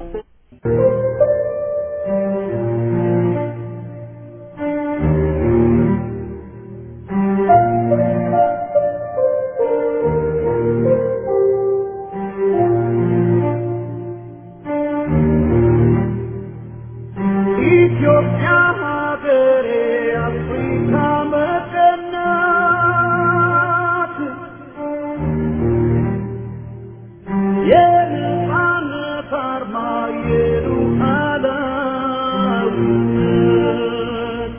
ኢትዮጵያ ሀገሬ አፍሪካ መቀናት የነጻነት አርማ የሉዓላዊነት